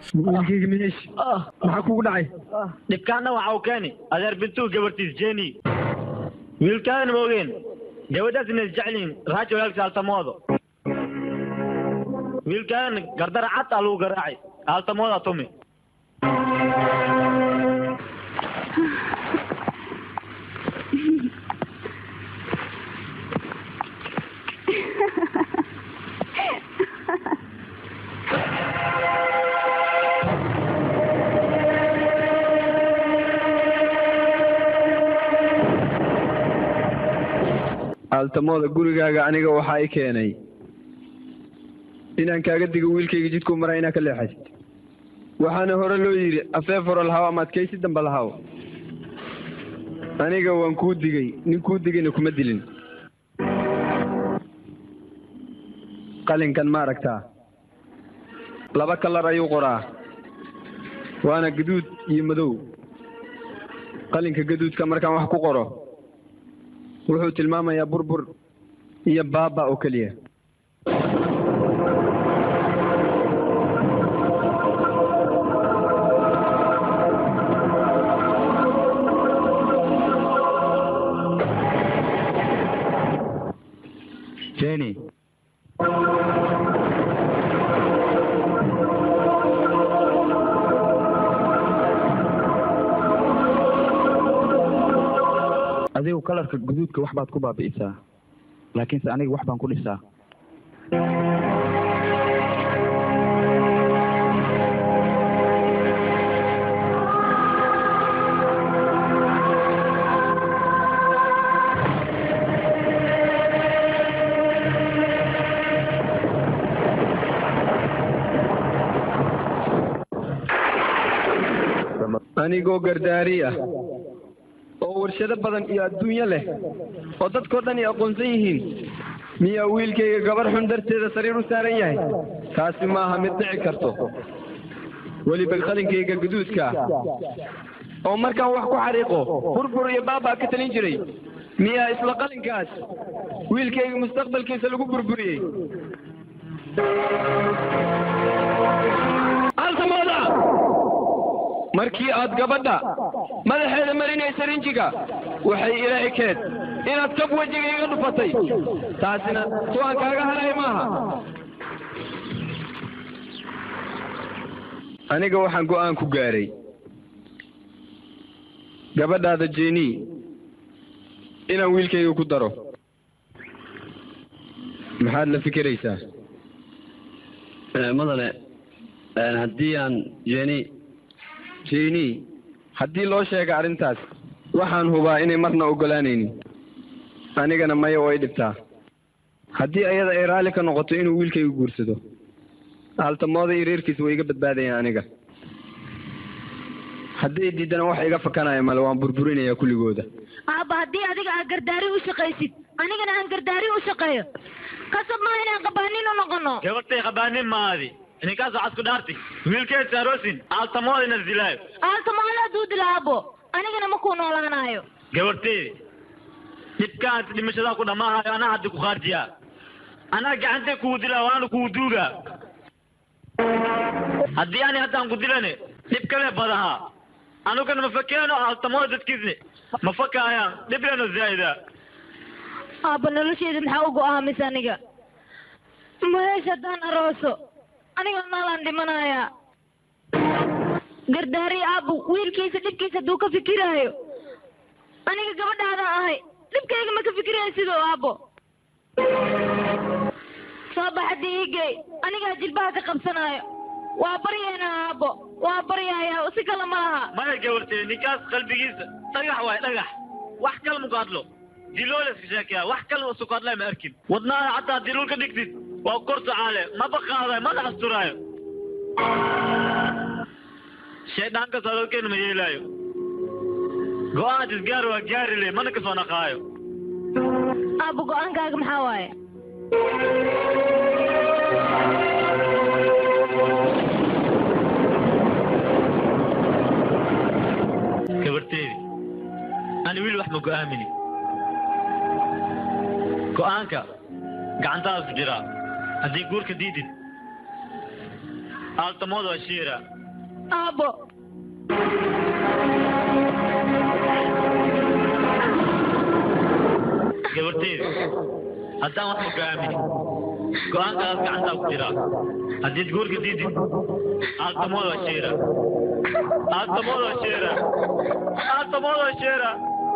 wiilkayga miyeesh maxaa kugu dhacay dhibkaana waxa uu keeni adeer bintuu gabartiis jeni wiilkaadana ma ogeen gabadhaas inay jecliin raajo walaalkiis altamoodo wiilkaadana gardara cad aa lagu garaacay altamooda tumi aaltamooda gurigaaga aniga waxaa i keenay inaan kaaga digo wiilkayga jidkuu maraa inaa ka leexaysid waxaana hore loo yidhi afeef hore lahaw ama adkaysi dambe lahaw aniga waan kuu digay nin kuu digayna kuma dilin qalinkan ma aragtaa laba kalar ayuu qoraa waana gaduud iyo madow qalinka gaduudka markaan wax ku qoro wuxuu tilmaamayaa burbur iyo baaba oo keliya jenny adigu kalarka guduudka wax baad ku baabi'isaa laakiinse aniga wax baan ku dhisaa anigoo gardaari ah oo warshado badan iyo adduunyo leh oo dadkao dhan ay aqoonsan yihiin miyaa wiilkayga gabar xun darteeda sariir u saaran yahay taasi maaha mid dhici karto weliba qalinkayga guduudka oo markaan wax ku xariiqo burbur iyo baabaa ka talin jiray miyaa isla qalinkaas wiilkayga mustaqbalkiisa lagu burburiyey altamooda markii aad gabadha madaxeeda marinaysa rinjiga waxay ila ekeed inaad kab wejiga iga dhufatay taasina su'aan kaaga haray maaha aniga waxaan go'aan ku gaaray gabadhaada jeni inaan wiilkayga ku daro maxaad la fikiraysaa madane haddii aan jeni jeni haddii loo sheega arrintaas waxaan hubaa inay marna oggolaanaynin anigana maya oo ay dhibtaa haddii ayada ay raalli ka noqoto inuu wiilkayga guursado aaltamooda iyo reerkiisa way iga badbaadayaan aniga hadday diidana wax iga fakanaya male waan burburinayaa kulligooda aabba haddii adiga aad gardaari u shaqaysid anigana aan gardaari u shaqeeyo kasab maa inaan qabaanin u noqono gabartay qabaanin maadi ninkaas waxaad ku dhaartay wiilkeed saarosin aaltamooda ina dilaayo aaltamooda hadduu dila aabbo anigana ma kuu noolaanaayo gabarteedi dhibkaan dhimashadaa ku dhammaahayo anaa haddi ku khaarjiyaa anaa gacantay kugu dilaa waana kugu duugaa haddii ani haddaan ku dilane dhib kale badahaa anugana ma fakeeno aaltamooda dadkiisne ma fakaayaan dhibleno zaa'ida aabba nolosheeda maxaa u go'aamis aniga maheesh haddaan arooso aniga naalaan dhimanayaa gardaari aabbu wiilkiisa dhibkiisa hadduu ka fikiraayo aniga gabadhaadaan ahay dhibkayga ma ka fikiraya sidoo aabbo soo baxadii igey anigaa jilbaha ka qabsanaayo waa baryaynaa aabbo waa baryaaya si kale ma laha maya gabartee ninkaas qalbigiisa dhagax waay dhagax wax kale muku hadlo diloola iska sheekaya wax kale usuku hadlay ma arkin wadnaada xataa dilul ka dhigtid waa kor socaale maba qaadayo mana asturaayo shayddaanka sadalkeena ma yeelaayo go'aad isgaar waa gaari le mana kasoo naqaayo aabbo go'aankaaga maxaa waaye gabarteedi ani wiil wax ma go'aamini go'aanka gacantaada ku jiraa haddii guurka diidid aaltamooda waa shiira aabbo gabarteyda haddaan wax hogaamin go-aankaas gacantaa ku jira haddiid guurka diidid aaltamooda sheera aaltamooda sheera aaltamooda sheera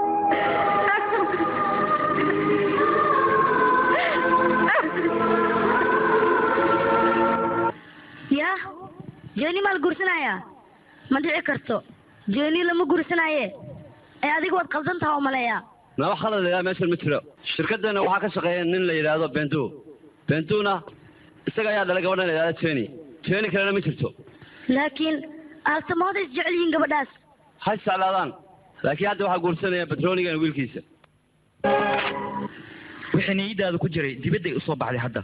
yaa jeeni maa la guursanayaa ma dhici karto jeeni lama guursanaaye ee adiga waad qaldan taha oo maleeyaa naba khalad ilaa meeshan ma jiro shirkaddeena waxaa ka shaqeeya nin la yidhaahdo bentu bentuna isaga ayaa dhalay gabadhan la yidhahdo jeni jeni kalena ma jirto laakiin aaltamooda is jecel yihiin gabadhaas ha isjeclaadaan laakiin hadda waxaa guursanaya batroonigan wiilkiisa wixii niyadaada ku jiray dibadday usoo baxday hadda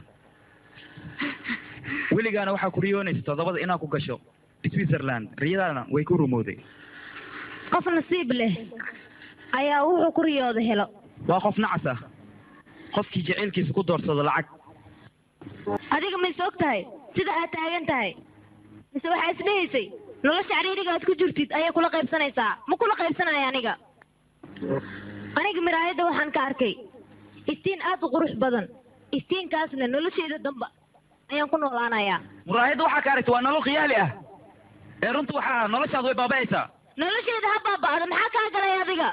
weligaana waxaa ku riyoonaysa toddobada inaad ku gasho switzerland riyadaana way ku rumowday qof nasiib leh ayaa wuxuu ku riyooda helo waa qof nacas ah qofkii jacaylkiisa ku doorsado lacag adiga mayse og tahay sida aad taagan tahay mise waxaa isdhehaysay nolosha cariiriga aad ku jirtid ayay kula qaybsanaysaa ma kula qaybsanaya aniga aniga miraayadda waxaan ka arkay iftiin aad u qurux badan iftiinkaasna nolosheeda damba ayaan ku noolaanayaa muraayadda waxaa ka aragta waa nolol khiyaali ah ee runta waxaa noloshaad way baaba'aysaa nolosheeda ha baaba'da maxaa kaa galay adiga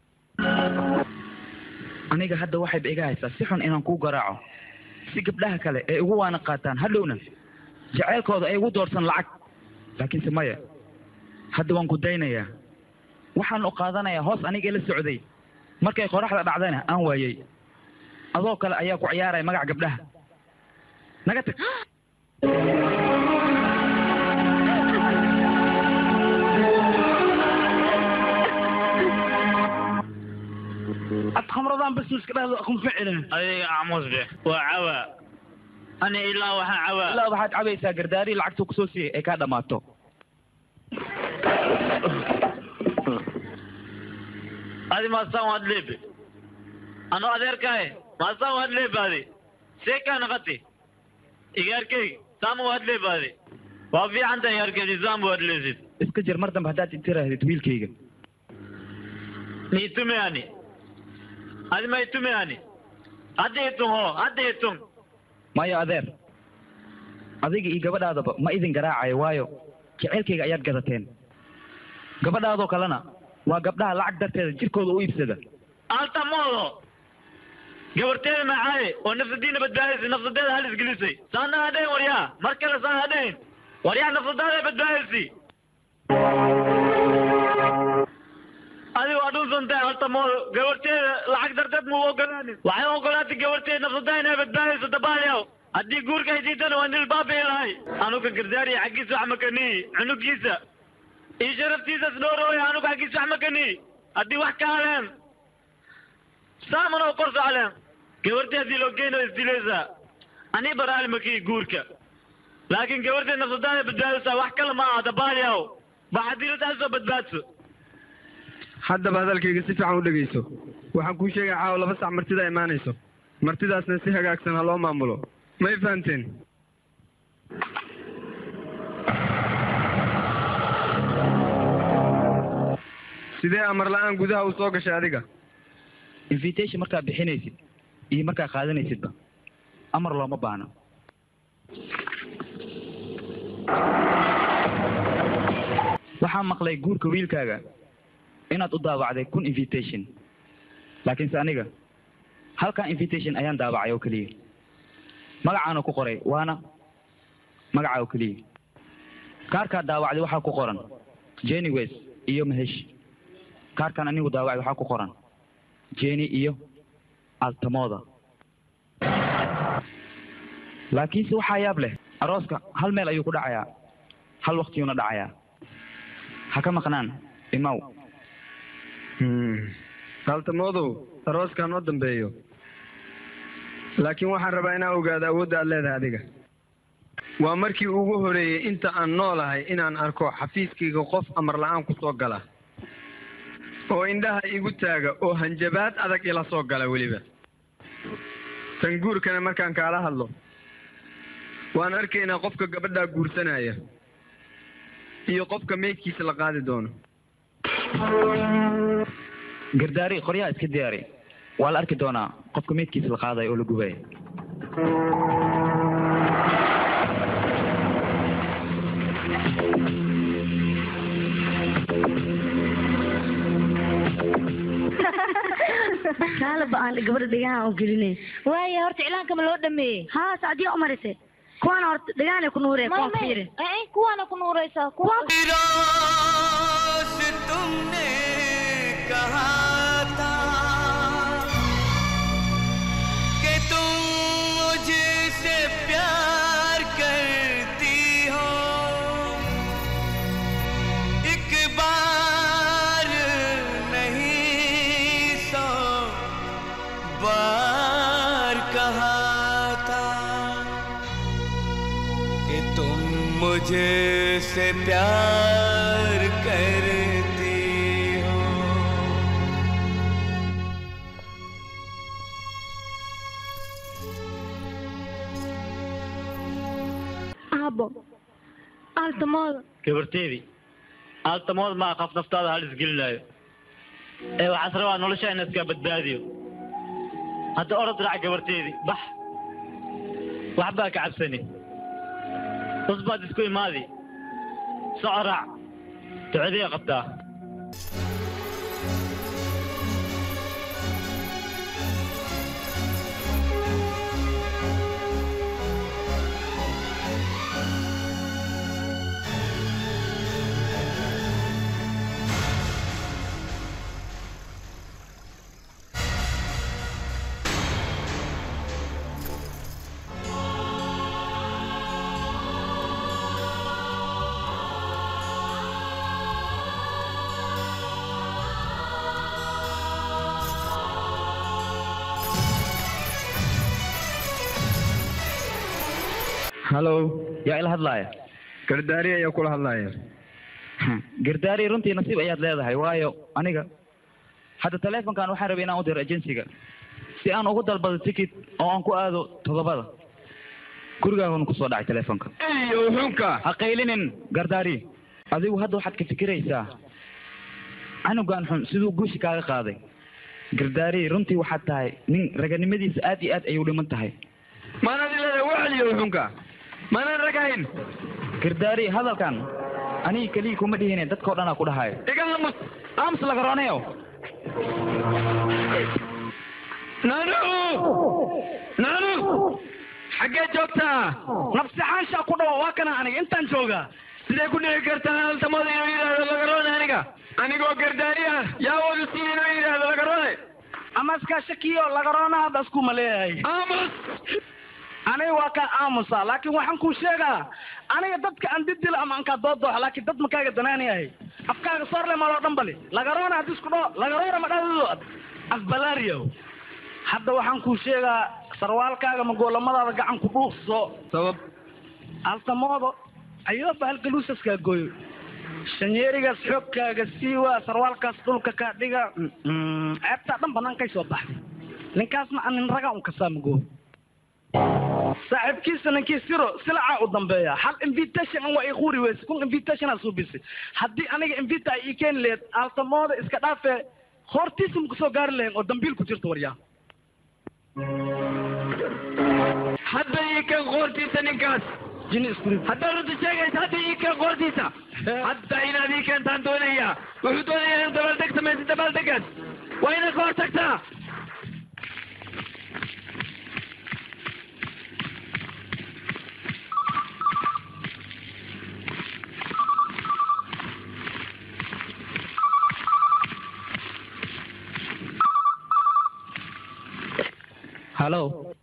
aniga hadda waxayba iga haysaa si xun inaan kuu garaaco si gabdhaha kale ay ugu waana qaataan hadhowna jaceylkooda ay ugu doorsan lacag laakiinse maya hadda waan ku daynayaa waxaan u qaadanayaa hoos aniga la socday markay qoraxda dhacdana aan waayey adoo kale ayaa ku ciyaaraya magac gabdhaha naga tag ad khamradaan bas iska dhahdo akun ficilin adiga acmuus be waa cawa ani ilaa waxaa cawa ilaa waxaad cabaysaa gardaari lacagtuu kusoo siiyey ay kaa dhammaato adi maasaan waad leebe ano adeerkaaye maasaan waad leebaade see kaa naqati igaarkey saama waad leebaade waa fiican tahay igaarkeedi saama waad leesid iska jir mar dambe haddaad intirahdid wiilkayga niitume ani adi ma itume ani hadda itun ho hadda itun maya adeer adiga iyo gabadhaadaba ma idin garaacayo waayo jaceylkayga ayaad gadateen gabadhaadoo kalena waa gabdhaha lacag darteeda jirkooda u iibsada altamoodo gabarteeda macaaye oo nafsadiina badbaadisay nafsadeeda halis gelisay saana hadhayn waryaa mar kale saan hadhayn waryaa nafsadaada badbaadisay adigo adhuunsantahay altamoodo gabarteeda lacag darteed muu ogolaanin waxay ogolaatay gabarteeda nafsadaa inay badbaadayso dabaaliyaw haddii guurka ay diidana waa nil baabii lahay anuga gardaariya xaggiisa wax makanii cunugiisa iyo sharaftiisas dhoorooya anuga xaggiisa wax makanii haddii wax ka haleen saaman oo kor socleen gabartee haddii loo geyno isdilaysaa ani baraali makii guurka laakiin gabartee nafsadaada badbaadaysaa wax kale ma aha dabaaliyaw ba haddii la soo badbaadso haddaba hadalkayga si fiican u dhegayso waxaan kuu sheegaya caawa laba sac martida imaanayso martidaasna si hagaagsan ha loo maamulo may fahamteen sidee amar la-aan gudaha u soo gashay adiga invitation markaad bixinaysid iyo markaad qaadanaysidba amar looma baahno waxaan maqlay guurka wiilkaaga inaad u daawacday kun invitation laakiinse aniga halkan invitation ayaan daawacay oo keliya magacaana ku qoray waana magaca oo keliya kaarkaad daawacday waxaa ku qoran jenny west iyo mahesh kaarkan anigu daawacay waxaa ku qoran jenny iyo altamooda laakiinse waxaa yaab leh arooska hal meel ayuu ku dhacayaa hal waktiyuuna dhacayaa ha ka maqnaan imaw altamoodow arooskaa noo dambeeyo laakiin waxaan rabaa inaan ogaado awoodda aad leedahay adiga waa markii ugu horeeyey inta aan noolahay inaan arko xafiiskayga qof amar la-aan ku soo gala oo indhaha igu taaga oo hanjabaad adag ila soo gala weliba tan guurkana markaan kaala hadlo waan arkaynaa qofka gabadhaa guursanaya iyo qofka meydkiisa la qaadi doono gardaari qoryaha iska diyaari waa la arki doonaa qofka meydkiisa la qaadayo oo la gubaya kaalaba aan gabadha dhegaha u gelinay waaye horta iclaanka ma loo dhameeyey haa sacdiya umarise kuwana horta dhegahanay ku nuureen kuwan fiiri kuwaana ku nuuraysaa kuwa रोज तुमने कहा था कि तुम मुझसे प्यार करती हो एक बार नहीं सौ बार कहा था कि तुम मुझे से प्यार करती हो aabo aaltamooda gabarteedii aaltamood maa qaf naftaada halis gelinaayo ee waxaas rabaa nolosha ina iska badbaadiyo hadda orod raac gabarteedii bax waxbaa ka cabsani bas baad isku imaadi soco raac ducadee qabtaa hallow yaa ila hadlaaya gardaari ayaa kula hadlaya gardaari runtii nasiib ayaad leedahay waayo aniga hadda taleefonkan waxaan rabay inaan u diro agensiga si aan ugu dalbado ticket oo aan ku aado todobada gurigaaguna kusoo dhacay taleefonka iyo xunka ha qaylinin gardaari adigu hadda waxaad ka fikiraysaa canugan xun siduu guushi kaaga qaaday gardaari runtii waxaad tahay nin raganimadiisa aad iyo aad ayuu dhiman tahay maanaad ileedahay wacliyo xunka maanaan ragahayn gardaari hadalkan aniga keliya kuma dhihine dadkao dhanaa ku dhahayo iga aamus aamus lagaronayo naanu naanu xaggee joogtaa nafsi xaanshaa ku dhawo waa kana aniga intaan joogaa sidee ku dhici kartaa haltamada inuu yidhaahdo lagaroone aniga anigoo gardaari ah yaa wadu siin inuu yidhaahdo lagaroone ama iskaa shakiyo lagaroona hadda iskuma leeyahay aamus aniga waa kaa aamusa laakiin waxaan kuu sheegaa aniga dadka aan didila ama aan kaa doodoox laakiin dad makaaga danaanayahay afkaaga soorle maloo dhan bali lagaroona haddii isku dhaho lagaroona ma dhahdo afbalaariyow hadda waxaan kuu sheegaa sarwaalkaaga magoolamadaada gacan ku dhuuqso sabab altamoodo ayoo bahalgaluusaskaa gooyo shanyeerigaas xoogkaaga siiwa sarwaalkaas dhulka kaa dhiga ceebtaa dhan bannaankay soo baxday ninkaasna aan nin raga un kasaa magoo saaxiibkiisa ninkii siro silacaa u dambeeya hal invitation an waa ii quuri weyse kun invitationaa suubisay haddii aniga invita ay ii keeni lahayd aaltamooda iska dhaafee hortiisa maku soo gaari lahayn oo dambiil ku jirta waryaa hadda ii kan qoortiisa ninkaas haddaad runta sheegaysa hadda ii kan qoortiisa hadda inaad ii keentaan doonaya wuxuu doonayaa inuu dabaaldeg samaysa dabaaldegaas waa inaad ka hor tagtaa hallow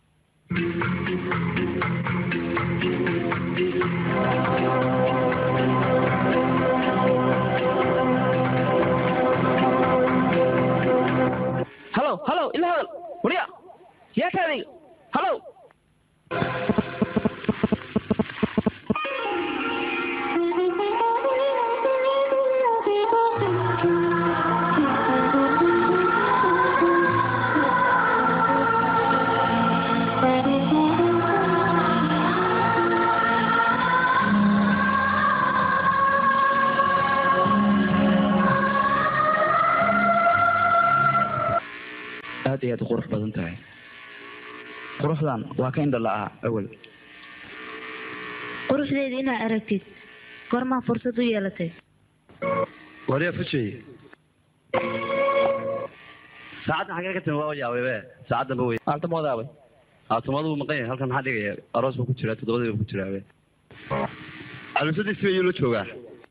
hallow hallow ila hadal warya yaa ka adiga hallow iyo aad u qurux badan tahay quruxdan waa ka indha la'aa awal quruxdeeda inaa aragtid goormaa fursad u yeelatay waryaa fujay saacaddan xagee ka timi waa yaabay saacaddan ba wey aaltamooda abay aaltamooda buu maqan yahay halkan maxaa dhigaya aroos buu ku jiraa toddobadii buu ku jiraa be calusadiisi ayuu la joogaa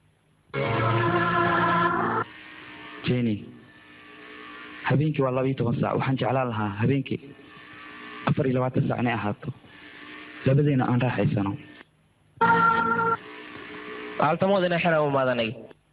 jenny habeenkii waa laba iyo toban saac waxaan jeclaan lahaa habeenkii afar iyo labaatan saac inay ahaato labadeena aan raaxaysano aaltamooda inay xera u maadanay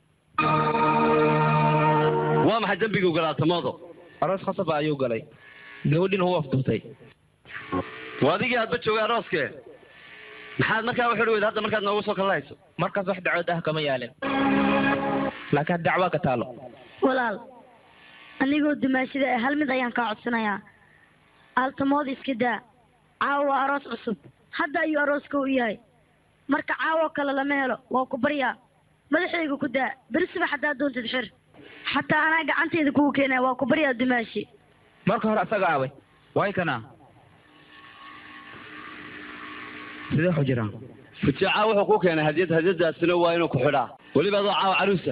waa maxay dembigu galaa aaltamoodo aroos khasaba ayuu galay gabadhiina wuu afduubtay waa adigii aadba joogay arooskee maxaad markaa u xidhi weyd hadda markaad noogu soo kalahayso markaas wax dacwad ah kama yaalin laakiin dacwaa ka taalo walaal anigoo dumaashida ah hal mid ayaan kaa codsanayaa aaltamooda iska daa caawa waa aroos cusub hadda ayuu arooska u yahay marka caawo kale lama helo waa ku baryaa madaxayga ku daa beri subax haddaad doontid xir xataa anaa gacantayda kugu keenaya waa ku baryaa dumaashi marka hore asaga abay way kana sidee waxu jiraan fujaaca wuxuu ku keenay hadiyad hadiyadaasina waa inuu ku xidhaa weliba adoo caawa caruusa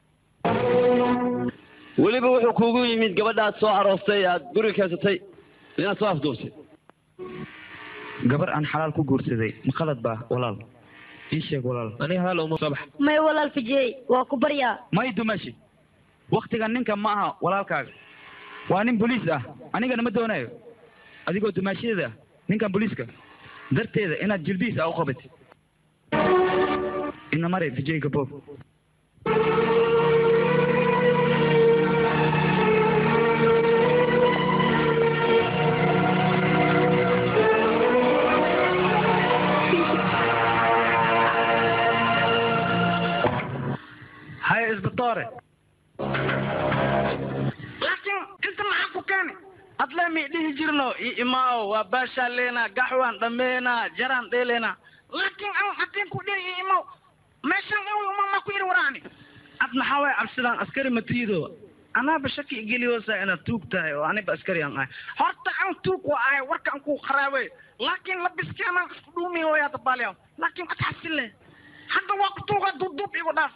weliba wuxuu kuugu yimid gabadhaad soo aroostay aad guriga keensatay inaad soo afduubtay gabar aan xalaal ku guursaday ma qalad baa walaal ii sheeg walaal aniga hadal uma soo bax may walaal fijeey waa ku baryaa may dumashi waktigan ninka ma aha walaalkaaga waa nin boliis ah anigana ma doonayo adigoo dumaashyada ah ninkan boliiska darteeda inaad jilbiis ah u qabatid ina mare vijay gabob هاي اسبطاري لكن انت معاك وكاني أطلع dhihi jirno i imaaw waa baashaa leena gaxwaan dhameena jaraan dheeleena laakiin an haddii ku dhiri i imaaw meeshan awi umama ku yiri waraani ad maxaa waay cabsidaan askari matiido anaaba shaki igeliyoosa inaad tuug tahay oo aniba askari aan ahay horta an tuug waa ahay warka an ku qaraabay laakiin labiskeena isku dhuumi hooyaa dabaaliya laakiin ad xasile hadda waa ku tuuga duubduub igu dhaaf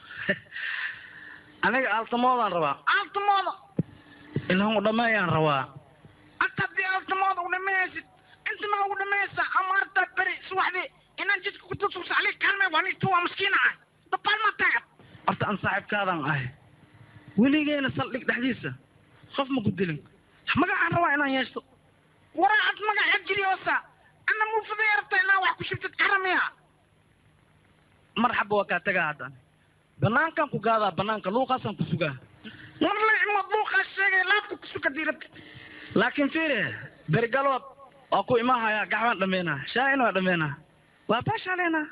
aniga aaltamoodaan rabaa aaltamooda inaan u dhammeeyaan rabaa anta haddii aaltamooda u dhammeeysid inta maa ugu dhammeeysa ama artaa beri subaxdii inaan jidka ku tusuusa ali kaalmay waa nin tuwa maskiin ahay dabaal ma tahay horta aan saaxiibkaadaan ahay weligeena saldhig dhexdiisa qof ma ku dilin magacaan rabaa inaan yeeshto waraa ad magaca jiriyoosa ana muufadaya rabta inaa wax ku shibtid karamiya marxaba waa kaa tagaa haddaan banaankaan ku gaadaa banaanka luuqaasaan ku sugaa war la imood luuqaas sheegay laabka ku suga diirabta laakiin fiire bergalood waa ku imahayaa gaxbaan dhameynaa shaa'ina waa dhameynaa waa baashaa leenaa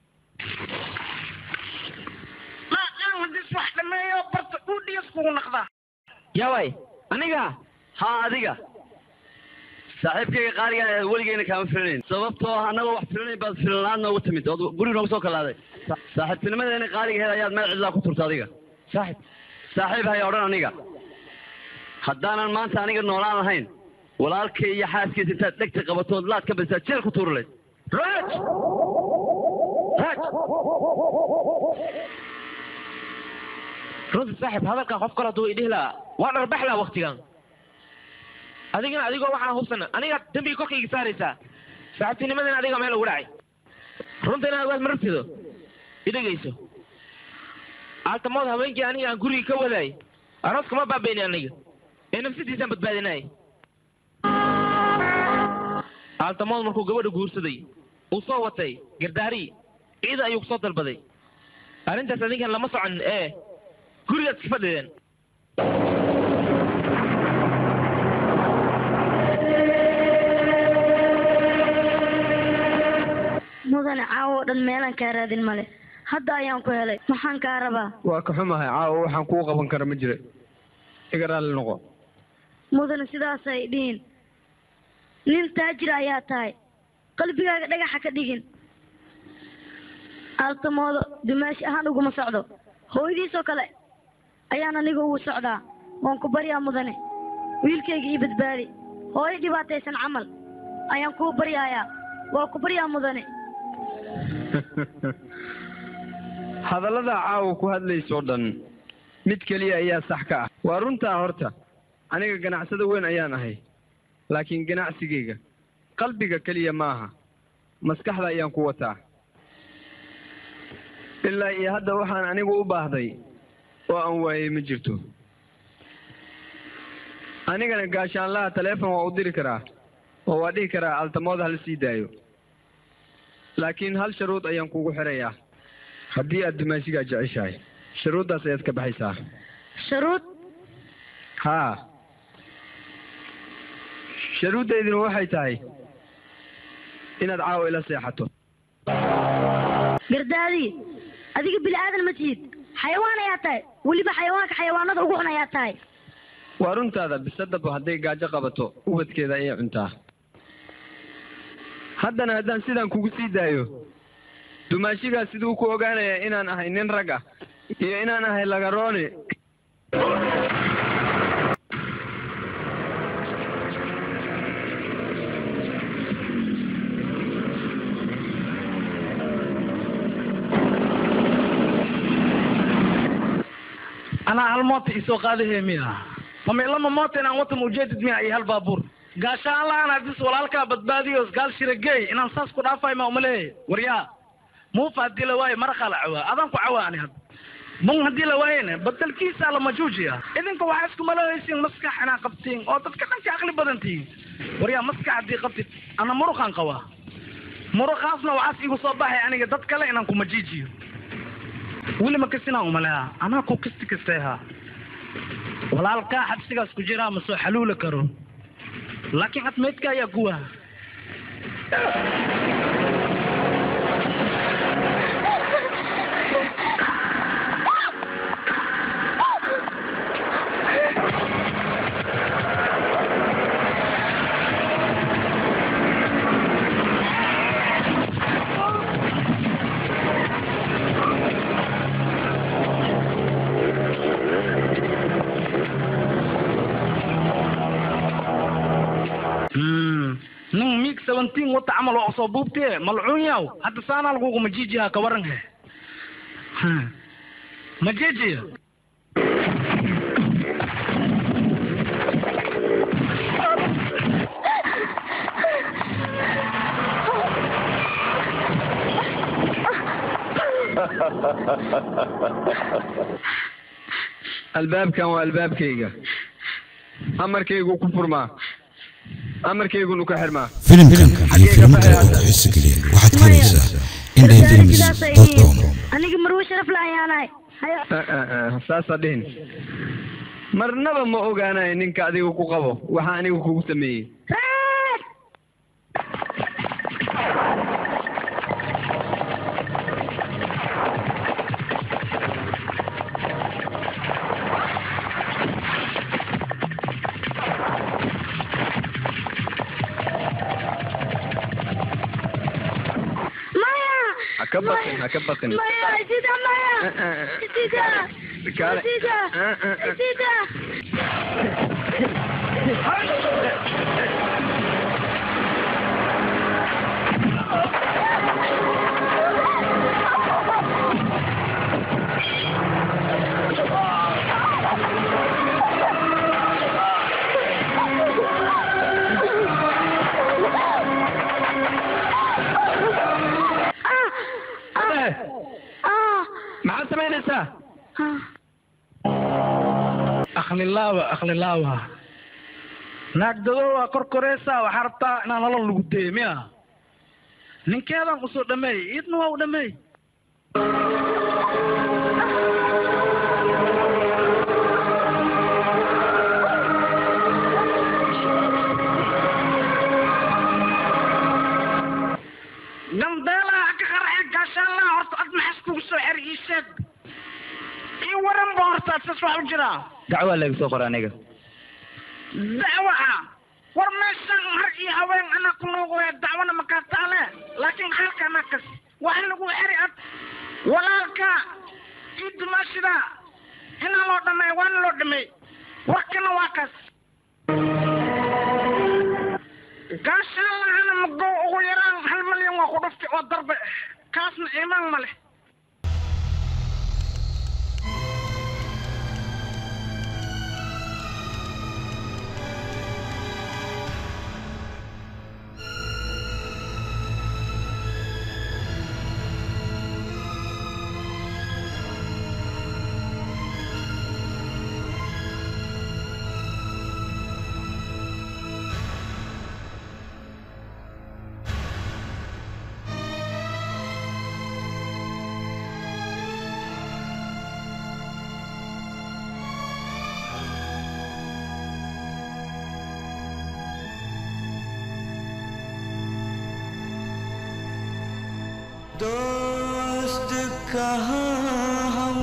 laakaan haddii wax dhameeyo barta udhiyas kugu naqdaa yaway aniga haa adiga saaxiibkayga qaaliga weligeyna kaama filanayn sababtoo ah annagoo wax filanayn baad filanlaan noogu timid ood guri noogu soo kalaaday saaxiibtinimadeena qaaligaheed ayaad meel cidlaa ku turta adiga saaxib saaxiib haya odhan aniga haddaanan maanta aniga noolaan lahayn walaalkay iyo xaaskiisa intaad dhegta qabatood laad ka badisaa jeel ku tuuri layd raj raj runta saaxib hadalkan qof kale hadduu idhihi lahaa waa dharbax laha waktigan adigana adigoo waxaan hubsana aniga dembiga korkayga saaraysaa saaxiibtinimadana adiga meel ugu dhacay runta inaad waad marabtido idhegayso aaltamood habeenkii aniga aan gurigii ka wadaay arooska ma baabayni aniga ee nafsadiisaan badbaadinay aaltamood markuu gabadha guursaday uu soo watay gardaari ciida ayuu kusoo dalbaday arrintaas adinkan lama soconin ee gurigaad iska fadhideen mudane caawo oo dhan meelaan kaa raadin male hadda ayaan ku helay maxaan kaa rabaa waa ka xumahay caawa waxaan kuu qaban kara ma jira iga raalli noqo mudane sidaasay dhihin nin taajir ayaa tahay qalbigaaga dhagaxa ka dhigin aaltamoodo dumaashi ahaan uguma socdo hooyadiisoo kale ayaan aniga ugu socdaa waan ku baryaa mudane wiilkayga ii badbaadi hooyo dhibaataysan camal ayaan kuu baryayaa waa ku baryaa mudane hadallada caawa ku hadlaysoo dhan mid keliya ayaa sax ka ah waa runtaa horta aniga ganacsado weyn ayaan ahay laakiin ganacsigayga qalbiga keliya maaha maskaxda ayaan ku wataa ilaa iyo hadda waxaan anigu u baahday oo aan waayey ma jirto anigana gaashaanlaha taleefon waa u diri karaa oo waa dhihi karaa altamooda hala sii daayo laakiin hal sharuud ayaan kugu xirayaa haddii aad dumaashigaa jeceshahay sharuuddaas ayaad ka baxaysaa sharuud haa sharuuddaydina waxay tahay inaad caawa ila seexato gardaadi adiga bini aadan ma tihid xayawaan ayaa tahay weliba xayawaanka xayawaanada ugu xun ayaa tahay waa runtaada bisadaba hadday gaajo qabato ubadkeeda ayay cuntaa haddana haddaan sidaan kugu sii daayo dumaashigaa siduu ku ogaanaya inaan ahay nin rag ah iyo inaan ahay lagaroone anaa hal moota isoo qaadahe miya mama ilama moota inaan watan ujeedid miya iyo hal baabuur gaashaan la-aan hadis walaalkaa badbaadiyo gaal shirageey inaan saas ku dhaafay ma umaleeyahay waryaa muufa haddii la waayo marakaa la cawaa adaan ku cawaa ani hadda mung haddii la waayena badalkiisa la majuujiya idinka waxaa isku malahaysiin maskax inaa qabtiin oo dadka dhanka aqli badan tihiin waryaa maskax haddii qabtid ana muruqaan qabaa muruqaasna waxaas igu soo baxay aniga dad kale inaan kumajiijiyo weli ma kasinaan umaleha anaa ku kasti kasteha walaalkaa xabsigaas ku jiraa ma soo xaluula karo laakiin admeydka ayaa guwa nin mig seventeen wata camal waa soo buubtee malcuun yaw hadda saanaa laguguma jiijiyaa ka waran he ma jiijiya albaabkan waa albaabkayga amarkaygu ku furmaa amarkaygunu ka xirmaa filimkan iyo filimo kale oo ku xiiso geliya waxaad ka helaysaa indhay films dot com aniga marwo sharaf la ayaanahay saasaa dhihin marnaba ma ogaanayo ninka adiga ku qabo waxa aniga kugu sameeyey ha ka baqin ha ka baqin maya sida maya sida Kale. sida sida maxaad samaynaysaa akhlilaawa akhlilaawa naagdado waa korkoreysaa waxaa rabtaa inaan nolol lagu deeyo miya ninkeedan usoo dhameey iidna waa u dhameey gambeelaha ka qarxe gaashaanlaha horta ad maxas kugu soo xer ii sheeg ii waran ba horta sas wax u jiraa dacwaa laga soo qora aniga dacwaha war meeshan har iyo haween anaa ku nuuqaya dacwana makaa taale laakiin halka nakas wax lagu xeri ad walaalka ii dumaashida inaa loo dhameey waana loo dhameey warkana waa kas gaashaan lahana mago ugu yaraan hal malyan waa ku dhuftay oo darbe kaasna iimaan ma leh दोस्त कहाँ हम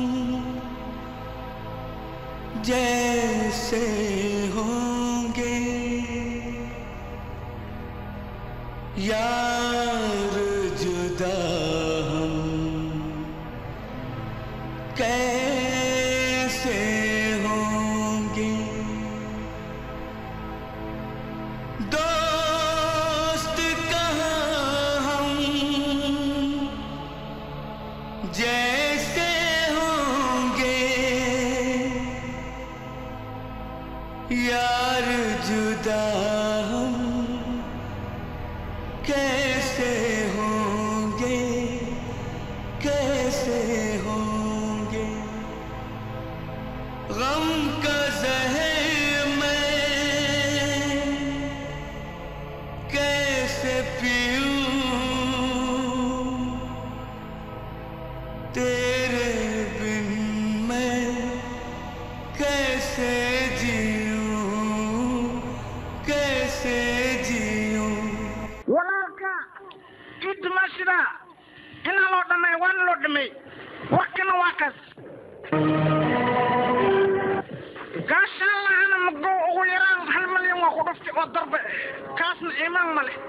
जैसे होंगे यार जुदा हम कैसे होंगे दोस्त कहाँ हम जैसे होंगे यार जुदा हम कैसे होंगे कैसे होंगे गम का जहर मैं कैसे पीऊं तेरे बिन मैं कैसे जीऊं कैसे जीऊं walaalka ii dumaashida inaa loo dhamay waana loo dhamay warkana waa kaas gaashaan lahana mago ugu yaraan hal malyan waa ku dhuftay oo darbe kaasna iimaan ma leh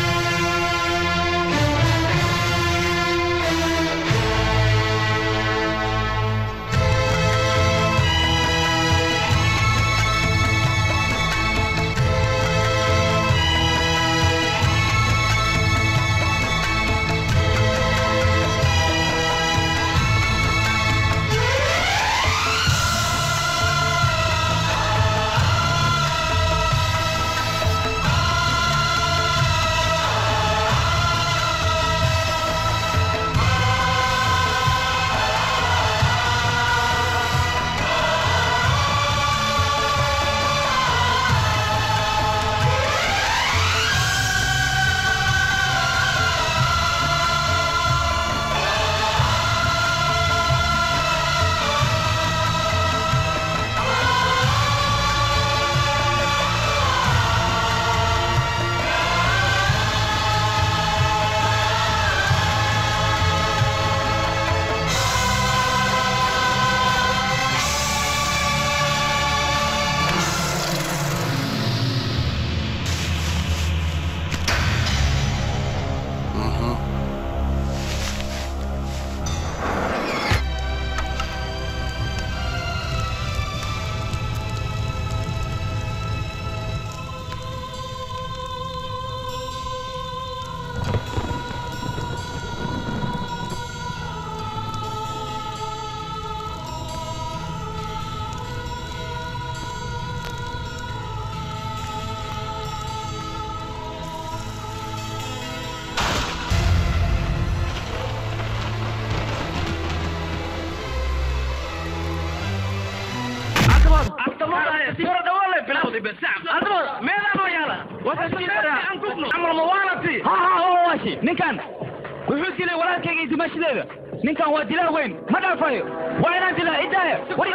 ninkan wuxuu dilay walaalkayga iyo dumaashadeeda ninkan waa dilaa weyn ma dhaafayo waa inaan dilaa idaaya war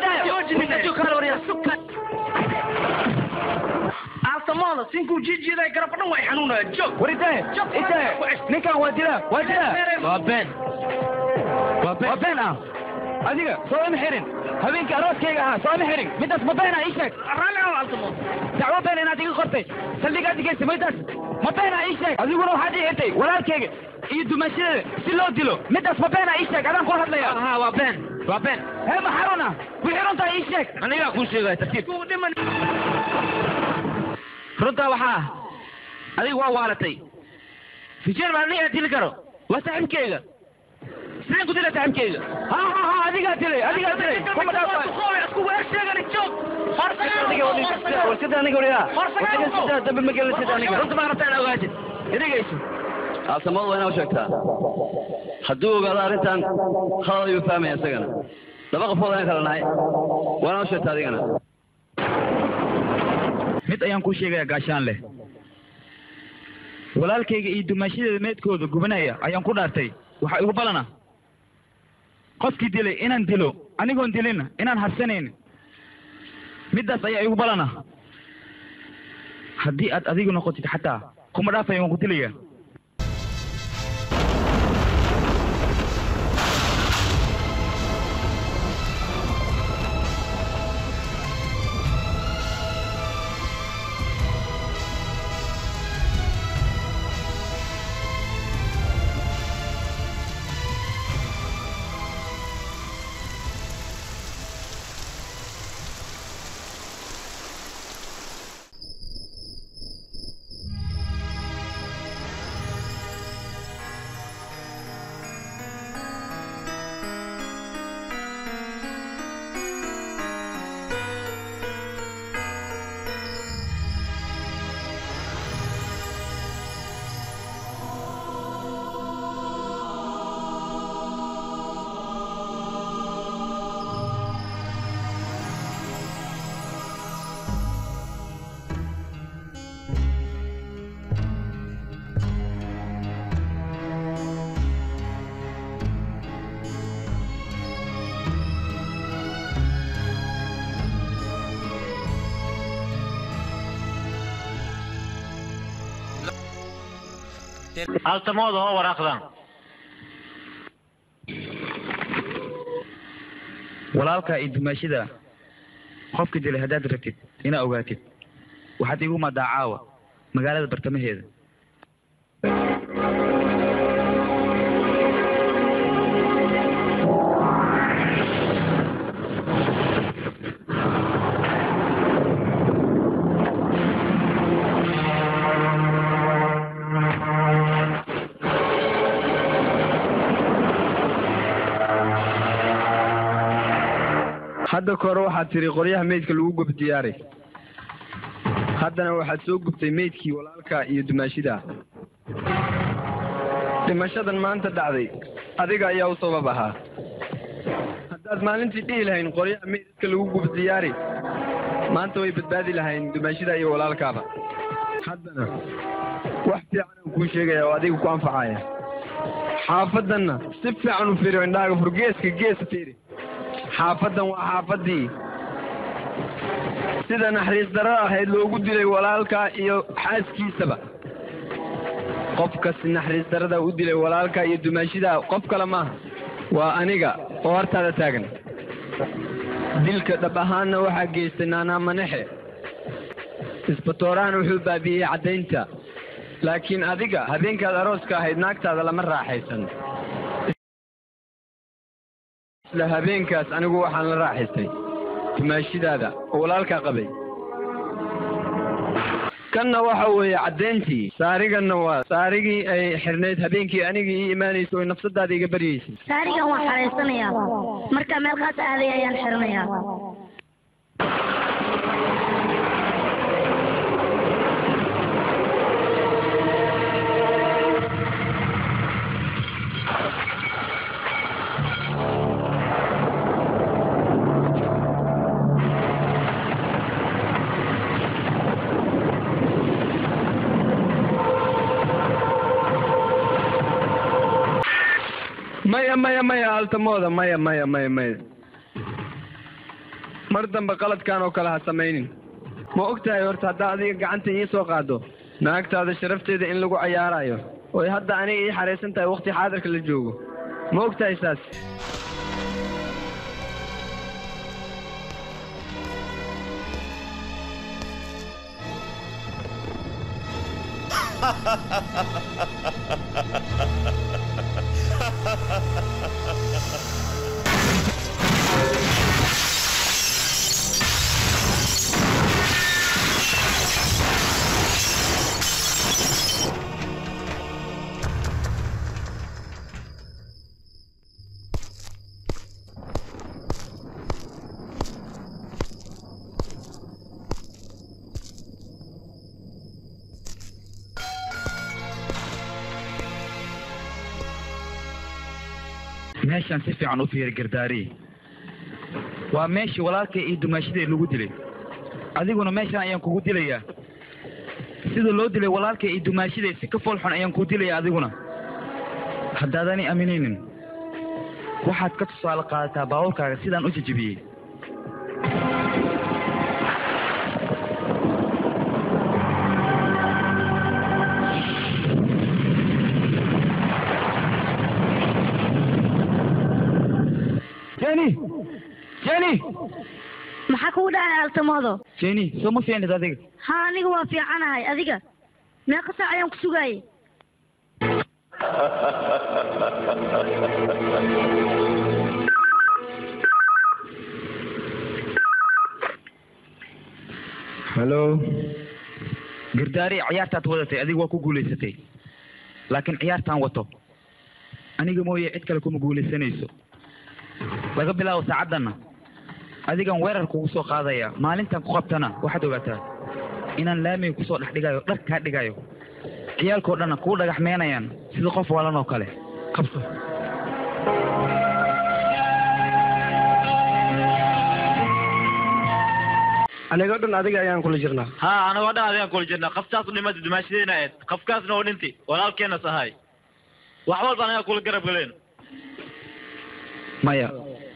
idaaya aaltamooda sinkuu jiijiiday garab dhan way xanuunaya joog war idaaya idaaya ninkan waa dilaa waa dilaa waa been waa been ah adiga soo ima xirin habeenkii arooskayga ahaa soo ima xirin midaas ma beena ii sheeg dacwo been inaad iga qortay saldhigaad digaysa midaas ma beena ii sheeg adiguna waxaad ii xirtay walaalkayga iyo dumashadeeda si loo dilo midaas ma beena ii sheeg adaan kula hadlaya ha waa been waa been hee ma xaruna wixii runtaa ii sheeg anigaa kuu sheegaya tartiib runtaa waxaa adiga waa waalatay fijeer baa anigaa dili karo waa saaxiibkeyga sideen ku dila saaxiibkeyga ha ha ha adigaa dilay adigaa dilay kuma dhaafay aalsamadu waa inaa u sheegtaa hadduu ogaado arrintan khalad ayuu fahmaya isagana laba qofood ayaan kala nahay waa inaa u sheegtaa adigana mid ayaan kuu sheegayaa gaashaan leh walaalkayga iyo dumaashadeeda meedkooda gubanaya ayaan ku dhaartay waxaa igu balana qofkii dilay inaan dilo anigoon dilin inaan harsanayn middaas ayaa igu balana haddii aad adigu noqotid xataa kuma dhaafaya waan ku dilaya altamooda oo waraaqdan walaalkaa iyo dumaashada qofka dilay haddaad rabtid inaa ogaatid waxaad igu madaa caawa magaalada bartamaheeda hadda ka hore waxaad tiri qoryaha meydka lagu gub diyaaray haddana waxaad soo gubtay meydkii walaalka iyo dumaashida dhimashadan maanta dhacday adiga ayaa u sabab ahaa haddaad maalintii dhihi lahayn qoryaha meydka lagu gub diyaari maanta way badbaadi lahayn dumaashida iyo walaalkaaba haddana wax fiican aan kuu sheegaya oo adiga ku anfacaya xaafaddanna si fiican u fiiriyo indhahaaga furgeeska gees fiiri xaafaddan waa xaafaddii sida naxariis darro ahayd loogu dilay walaalkaa iyo xaaskiisaba qofkas naxariis darrada u dilay walaalkaa iyo dumaashidaa qof kale maaha waa aniga oo hortaada taagan dilka dhab ahaanna waxaa geystay naanaa manexe isbatoorahana wuxuu baabi'iyey caddaynta laakiin adiga habeenkaad arooska ahayd naagtaada lama raaxaysan isla habeenkaas anigu waxaan la raaxaystay dumaashidaada oo walaalkaa qabay kanna waxa weeye caddayntii saariganna waa saarigii ay xirnayd habeenkii anigii ii imaanaysa oo nafsadaada iga baryaysay saarigan waan xaraysanayaa markaa meel qaas aaday ayaan xiranayaa maya maya maya altamooda maya maya maya maya mar dambe qaladkan oo kale ha samaynin ma og tahay horta haddaa adiga gacanta ii soo qaado naagtaada sharafteeda in lagu cayaarayo oy hadda aniga ii xaraysan tahay waqti xaadirka la joogo ma og tahay saas meeshaan si fiican u fiiri gardaari waa meeshii walaalkay iyo dumaashadii lagu dilay adiguna meeshaan ayaan kugu dilayaa sida loo dilay walaalkay iyo dumaashadii si ka fool xun ayaan kuu dilayaa adiguna haddaadanay aaminaynin waxaad ka tusaale qaadataa baabuurkaaga sidaan u jejebiyey jeni jeni maxaa kugu dhacay altamoodo jeni soo ma fiicnid adiga ha aniga waa fiicanahay adiga meeqa saac ayaan ku sugaayay hallo gardaari ciyaartaad wadatay adiga waa ku guulaysatay laakiin ciyaartaan wato aniga mooye cid kale kuma guulaysanayso laga bilaabo saacaddanna adigan weerar kugu soo qaadaya maalintan ku qabtana waxaad ogaataa inaan laamiga kusoo dhex dhigayo dhar kaa dhigayo ciyaalkao dhanna kuu dhagaxmeynayaan sida qof walan oo kale qabso anigoo dhan adiga ayaan kula jirnaa ha anagoo dhan adigaan kula jirnaa qaftaas u dhimata dumaashadeena ahayd qafkaasna oo dhinti walaalkeenas ahay wax walba anagaa kula garab galeen maya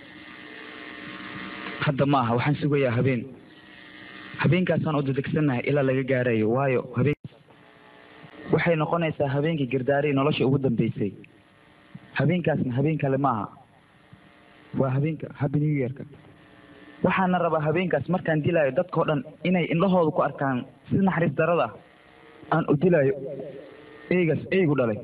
hadda ma aha waxaan sugayaa habeen habeenkaasaan u dadegsannahay ilaa laga gaarayo waayo habeen waxay noqonaysaa habeenkii girdaari nolosha ugu dambeysay habeenkaasna habeen kale ma aha waa habeenka happy new yearka waxaana rabaa habeenkaas markaan dilaayo dadkao dhan inay indhahooda ku arkaan si naxariis darada aan u dilaayo eygaas eygu dhalay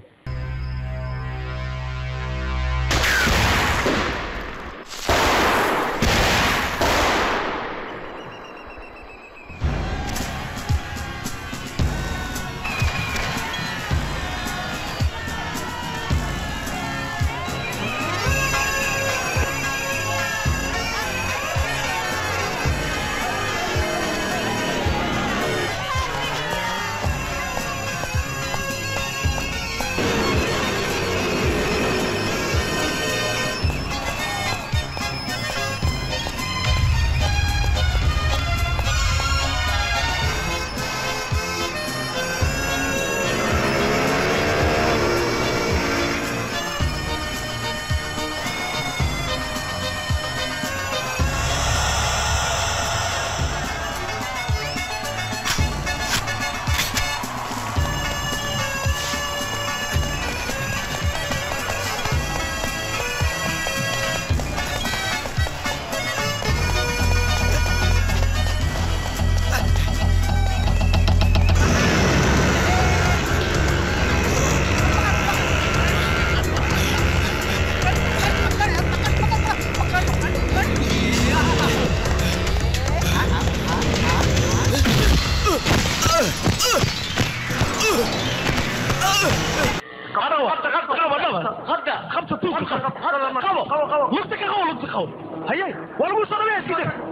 hayay waa lagu soo dhaweeya iska deg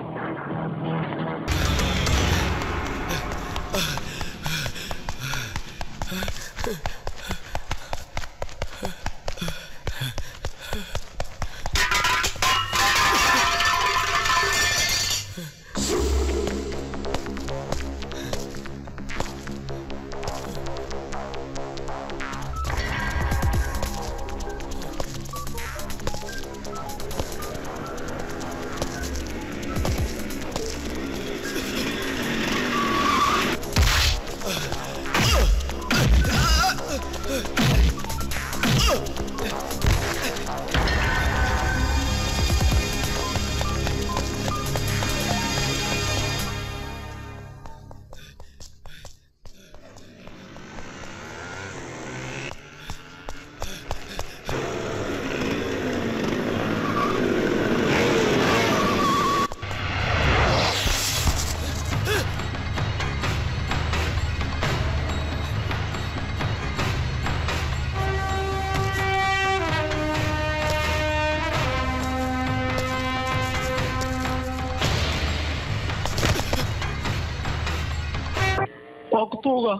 waa kutuuga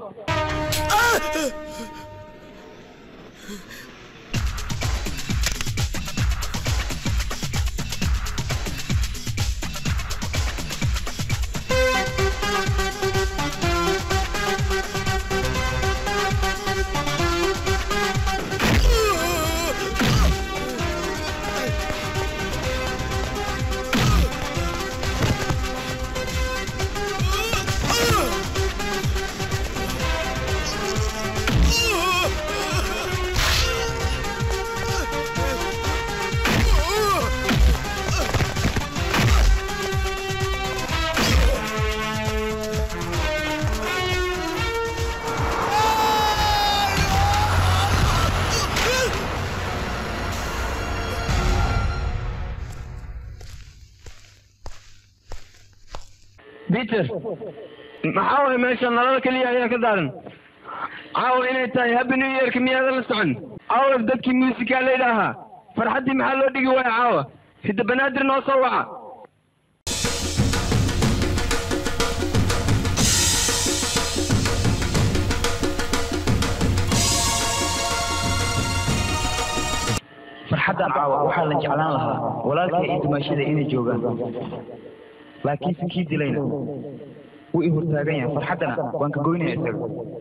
peter maxaa waay meesha nalada keliya ayaa ka daaran caawa inay tahay happy new yearka miyaadan la socon caawa dadkii muusikaaleyda ahaa farxaddii maxaa loo dhigi waaya caawa hidda banaadir noo soo waca farxaddan caawa waxaa la jeclaan lahaa walaalkay iyo dumaashada inay joogaan laakiinse kii dilayna wuu i hortaagan yahay farxaddana waan ka goynaya isaga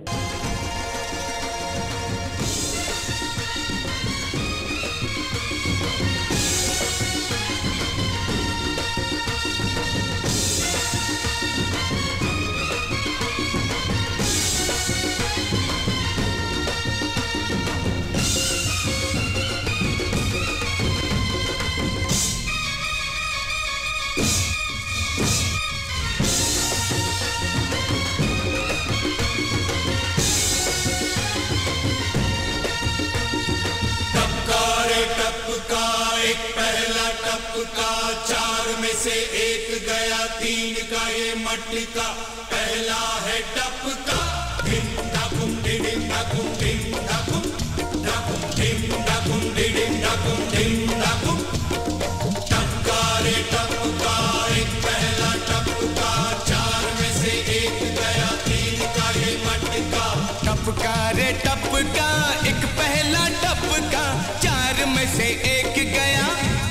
टपका रे टपका एक पहला टपका चार में से एक गया तीन का ये मटका पहला है टपका धिम धकुम डिडिम धकुम धिम धकुम धकुम धिम धकुम डिडिम धकुम धिम धकुम टपका रे टपका एक पहला टपका चार में से एक गया तीन का ये मटका टपका रे टपका एक पहला टपका चार में से एक गया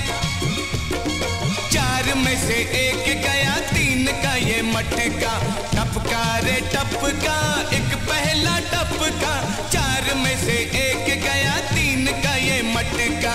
चार में से एक गया तीन का ये मटका टपका रे टपका एक पहला टपका चार में से एक गया तीन का ये मटका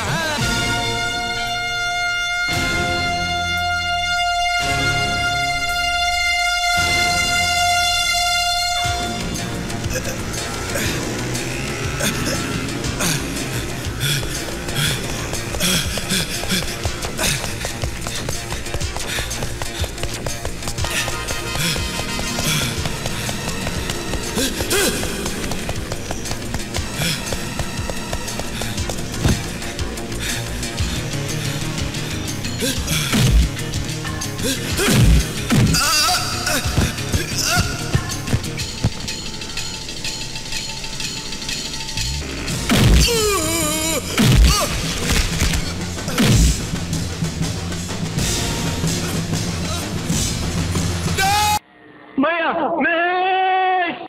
maya meesh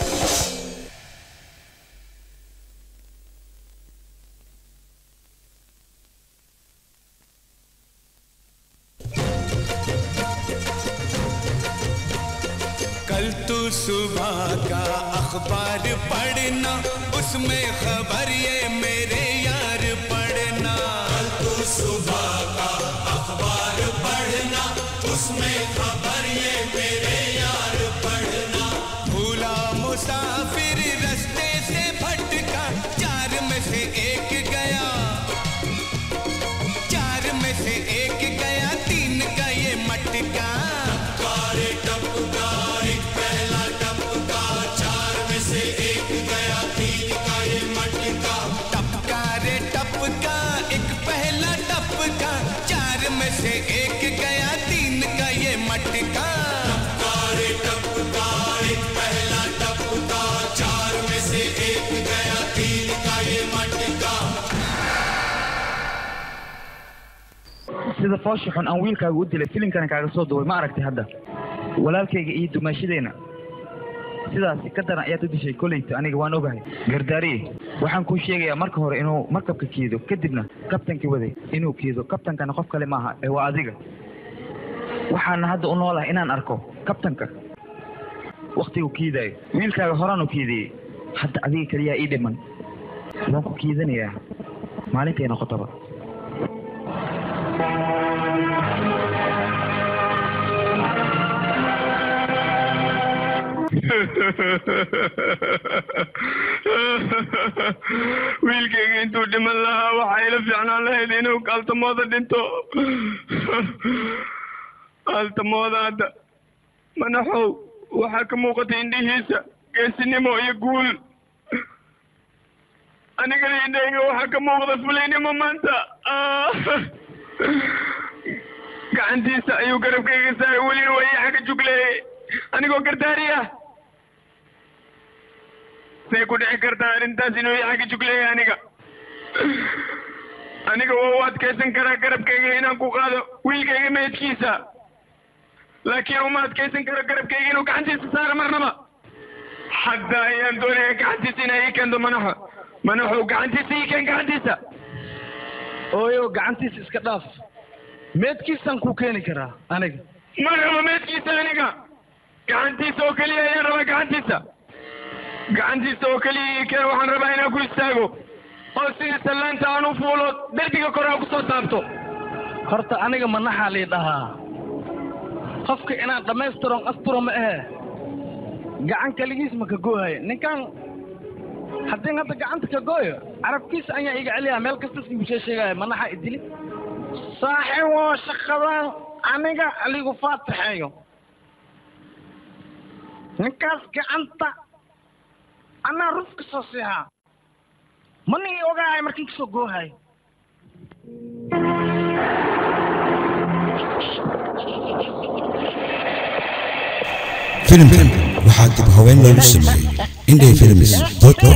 कल तू सुबह का अखबार पढ़ना उसमें खबर ये मेरे यार पढ़ना कल तू सुबह का अखबार पढ़ना उसमें खबर ये मेरे यार पढ़ना भूला मुसाफिर रास्ते से भटका चार में से एक गया चार में से एक गया तीन का ये मटका कारे टपका एक पहला टपका चार में से एक गया तीन का ये मटका टपका रे टपका एक पहला टपका चार में से एक गया तीन का ये मटका टपका रे टपका एक पहला टपका चार में से एक गया तीन का ये मटका sida foosha xun aan wiilkaaga u dilay filimkana kaaga soo duway ma aragtay hadda walaalkayga iyo dumaashadeenna sidaasi ka daran ayaad u dishay kolleyta aniga waan ogahay gardaariye waxaan kuu sheegayaa marka hore inuu markabka kiido kadibna kabtankii waday inuu kiido kabtankana qof kale maaha ee waa adiga waxaana hadda u noolahay inaan arko kabtanka waktigu kiidaayo wiilkaaga horaan u kiidiyey hadda adiga keliyaa ii dhiman waan ku kiidanayaa maalintay noqotaba wiilkayga intuu dhiman lahaa waxaa ila fiicnaan lahayd inuu kaaltamooda dhinto kaaltamooda hadda manaxow waxaa ka muuqata indhihiisa geesinimo iyo guul anigana indhayga waxaa ka muuqda fulaynimo maanta gacantiisa ayuu garabkayga saaray welina waa ii xagga jugleeyey anigoo gardaari ah say ku dhici kartaa arrintaas inuu ii xagga jugleeyay aniga aniga waa u adkaysan karaa garabkayga inaan ku qaado wiilkayga meydkiisa laakiin uma adkaysan karo garabkayga inuu gacantiisa saaro marnaba hadda ayaan doonaya gacantiisa inay ii keento manaxo manaxo gacantiisa ii keen gacantiisa ooyo gacantiisa iska dhaaf meedkiisaan ku keeni karaa aniga ma rabo meedkiisa aniga gacantiisa oo keliya ayaan rabaa gacantiisa gacantiisa oo keliya ii keen waxaan rabaa inaan ku istaago oo sidii sallaanta aan u fuulo derbiga kore aan kusoo taabto horta aniga manaxaa lii dhahaa qofka inaan dhammaystiron asturo ma ahe gacan kaligiis ma ka goohayo ninkan haddii hadda gacanta ka gooyo carabkiisa ayaa iga celiyaa meel kastas igu sheesheegaya manaxa idili saaxiibo shaqadan aniga aligu faatixeeyo ninkaas gacanta anaa ruf ka soo siihaa manigi ogaahay markin kasoo goohayo filimkan waxaa dib haween loogu sameeyey indhay films com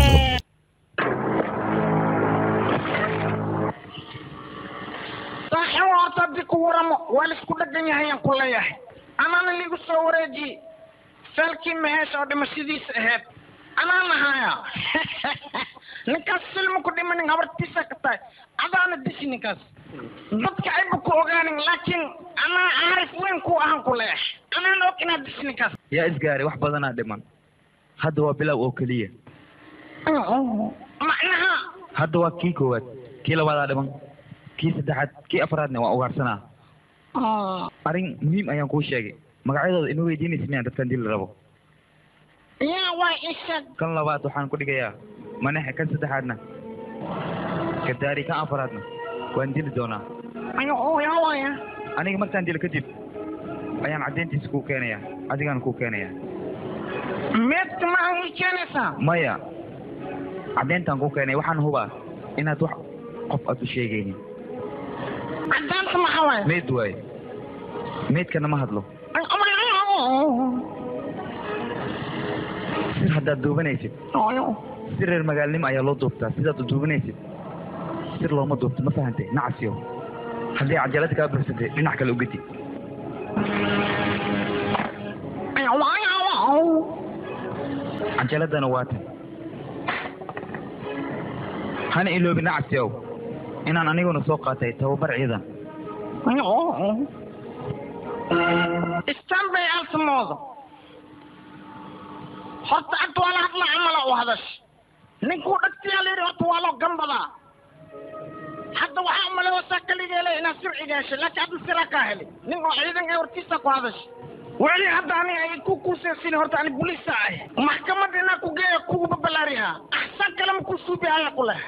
saaxiibo horta haddii ku waramo waa laisku dhagan yahay aan ku leeyahay anaana liigu soo wareeji feelkii maheesha oo dhimashadiisa ahayd anaa nahaya ninkaas silma ku dhimanin habartiisa ka tahay adaana dishi ninkaas dadka ayba ku ogaanin laakiin anaa caarif weyn ku ahan ku leeyahay anaan og inaad dishi ninkaas yaa isgaaray wax badanaa dhiman hadda waa bilow oo keliya macnaha hadda waa kii koowaad kii labaadaa dhiman kii saddexaad kii afraadna waa ugaarsanaa arrin muhiim ayaan kuu sheegay magacyadooda inuu weydiinaysa miyaan dadkan dili rabo yaa waa isheeg kan labaad waxaan ku dhigayaa manaxe kan saddexaadna gadaari kan afraadna waan dili doonaa yaa waaya aniga markaan dilo kadib ayaan caddayntiisa kuu keenayaa adigaan kuu keenayaa meedka ma aan ii keenaysaa maya caddayntaan kuu keenaya waxaan hubaa inaad wax qof aad u sheegaynin caddaanta maxaa waaya meyd waaye meydkana ma hadlo sir haddaad duubanaysid si reer magaalnimo ayaa loo duubtaa sidaad u duubanaysid sir looma duubto ma fahantay nacasiyo haddii cajalada kaa bursantay dhinac kale ugedi cajaladana waa tan hana iloobi nacasiyow inaan aniguna soo qaatay tababar ciidan istanbay altamooda horta hadda waa la hadla camala u hadash ninkuu dhagtiyaa layidhi horta waa loo gambadaa hadda waxaa umalewasa kaligeele inaad sirciga heshay laakiin hadda siraa kaa helay nin oo ciidan ee hortiisa ku hadash weli hadda ani ay ku kuusaysin horta ani bulisa ah maxkamad inaa ku geeya kugu babalaariha axsan kale ma ku suubihaya ku leh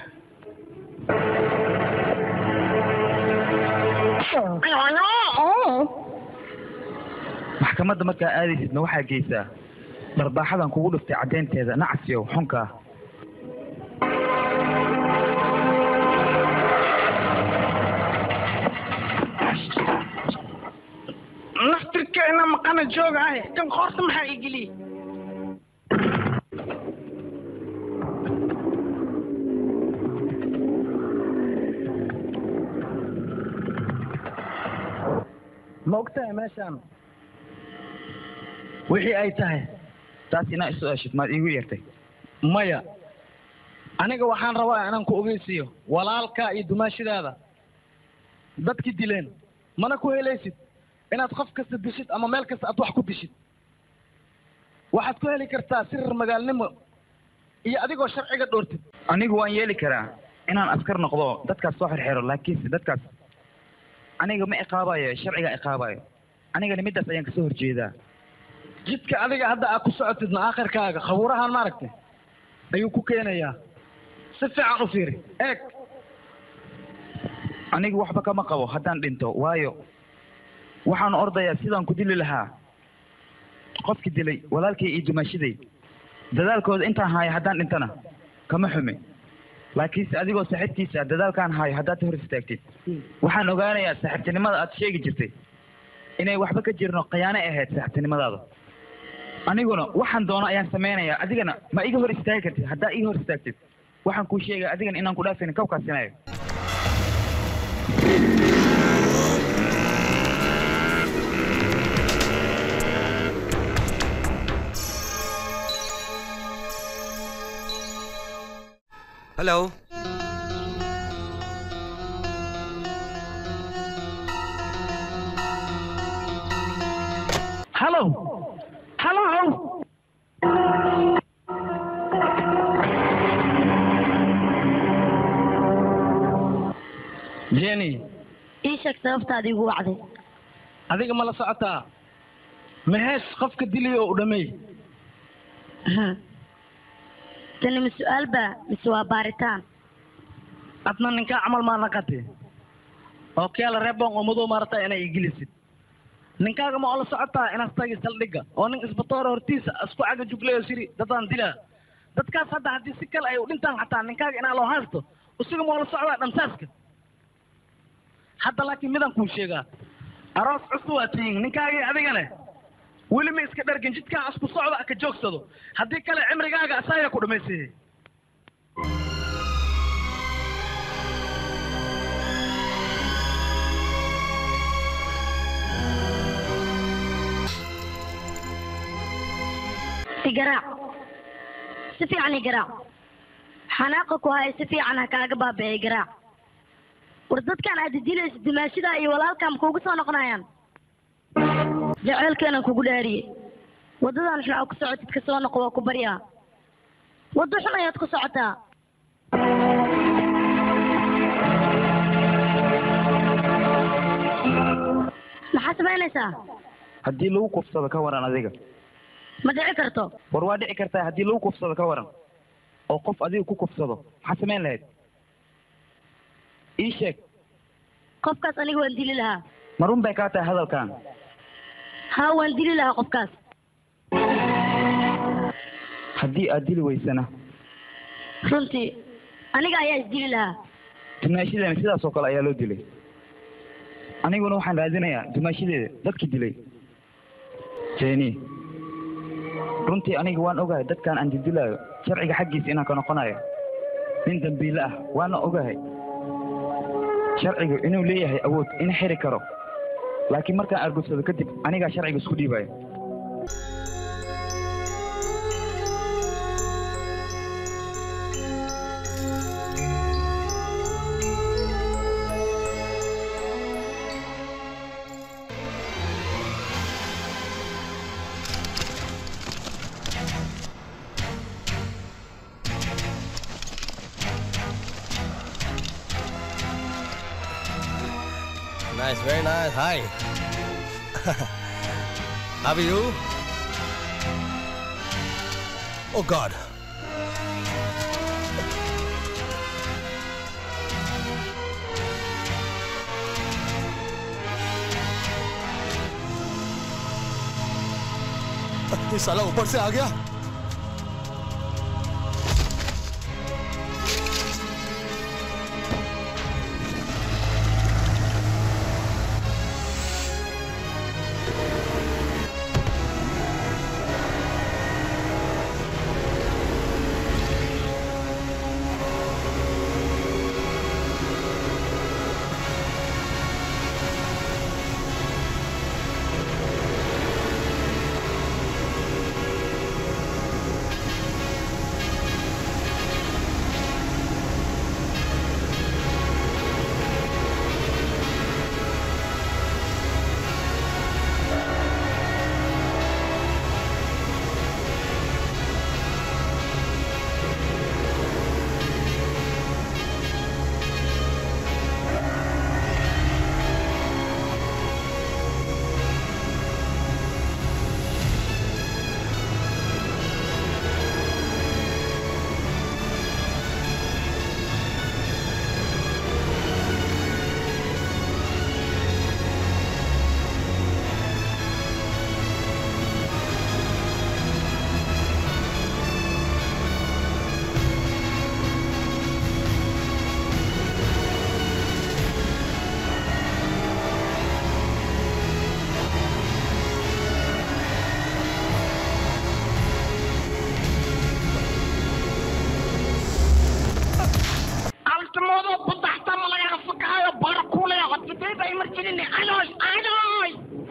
maxkamadda markaa aadaysidna waxaa geysaa dharbaaxadan kugu dhuftay caddaynteeda nacasiyow xunkaa naftirkeena maqana jooga ah kan horta maxaa igeliye ma ogtahay meeshaan wixii ay tahay taas inaa isu eshid maad iigu yeertay maya aniga waxaan rabaa inaan ku ogeysiiyo walaalkaa iyo dumaashidaada dadki dileen mana ku helaysid inaad qof kasta dishid ama meel kasta aad wax ku dishid waxaad ku heli kartaa sirir magaalnimo iyo adigoo sharciga dhoortid anigu waan yeeli karaa inaan askar noqdo dadkaas soo xirxiro laakiinse dadkaas aniga ma iqaabayo sharciga iqaabayo anigana middaas ayaan kasoo horjeedaa jidka adiga hadda aad ku socotidna aakhirkaaga khabuurahan maaragtay ayuu ku keenayaa si fiican u fiiri eeg anigu waxba kama qabo haddaan dhinto waayo waxaan ordayaa sidaan ku dili lahaa qofki dilay walaalkay iyo dumaashaday dadaalkooda intaan haayo haddaan dhintana kama xume laakiinse adigoo saaxiibkiisa dadaalkaan haayo haddaad hor istaagtid waxaan ogaanayaa saaxiibtinimada aad sheegi jirtay inay waxba ka jirno khiyaano ahayd saaxiibtinimadaada aniguna waxaan doono ayaan samaynayaa adigana ma iga hor istaagi kartid haddaa ii hor istaagtid waxaan kuu sheegaya adigana inaan ku dhaafaynin kawkaasinayo hello Hello. Hello. Jenny, ii sheeg sababtaada igu wacday adiga ma la socotaa mahees qofka dilay oo u dhameey tani ma su-aal baa mise waa baaritaan adna ninkaa camal maa naqate oo keela reebon oo madow maarata inay igilisid ninkaaga ma oo la socotaa inaad tagi saldhigga oo nin isbatoora hortiisa isku caga juglayo siri dadaan dilaa dadkaas hadda haddii si kale ay u dhintaan xataa ninkaaga inaa loo haysto isaga ma oo la socdaa dhamsaaska hadda laakiin midaan kuu sheegaa aroos cusub waa tihiin ninkaagii adigane weli ma iska dhargin jidkaa isku socda ka joogsado haddii kale cimrigaaga asaaya ku dhamaysayay igaraac si fiican igaraac xanaaqa ku haya si fiican ha kaaga baabi'ay garaac war dadkan aad dilaysa dimaashida iyo walaalkaa ma kuugu soo noqonayaan jaceylkeenan kugu dhaariyey waddadan xun aa ku socotid ka soo noqo waa ku baryaa waddo xun ayaad ku socotaa maxaa samaynaysaa haddii lagu kufsado ka waran adiga ma dhici karto war waa dhici kartaa haddii lagu kufsado ka waran oo qof adiga ku kufsado maxaa samayn lahayd ii sheeg qofkaas aniga waan dili lahaa ma run bay kaa tahay hadalkan haa waan dili lahaa qofkaas haddii aad dili weysana runtii aniga ayaa isdili lahaa dumaashadeena sidaas oo kale ayaa loo dilay aniguna waxaan raadinayaa dumaashadeeda dadkii dilay jeni runtii aniga waan ogahay dadkan aan dildilaayo sharciga xaggiisa inaan ka noqonayo nin dambiile ah waana ogahay sharcigu inuu leeyahay awood in xiri karo laakiin markaan argudsado kadib anigaa sharciga isku dhiibaya Nice, very nice. Hi. How are you? Oh God. ये साला ऊपर से आ गया adoy adoy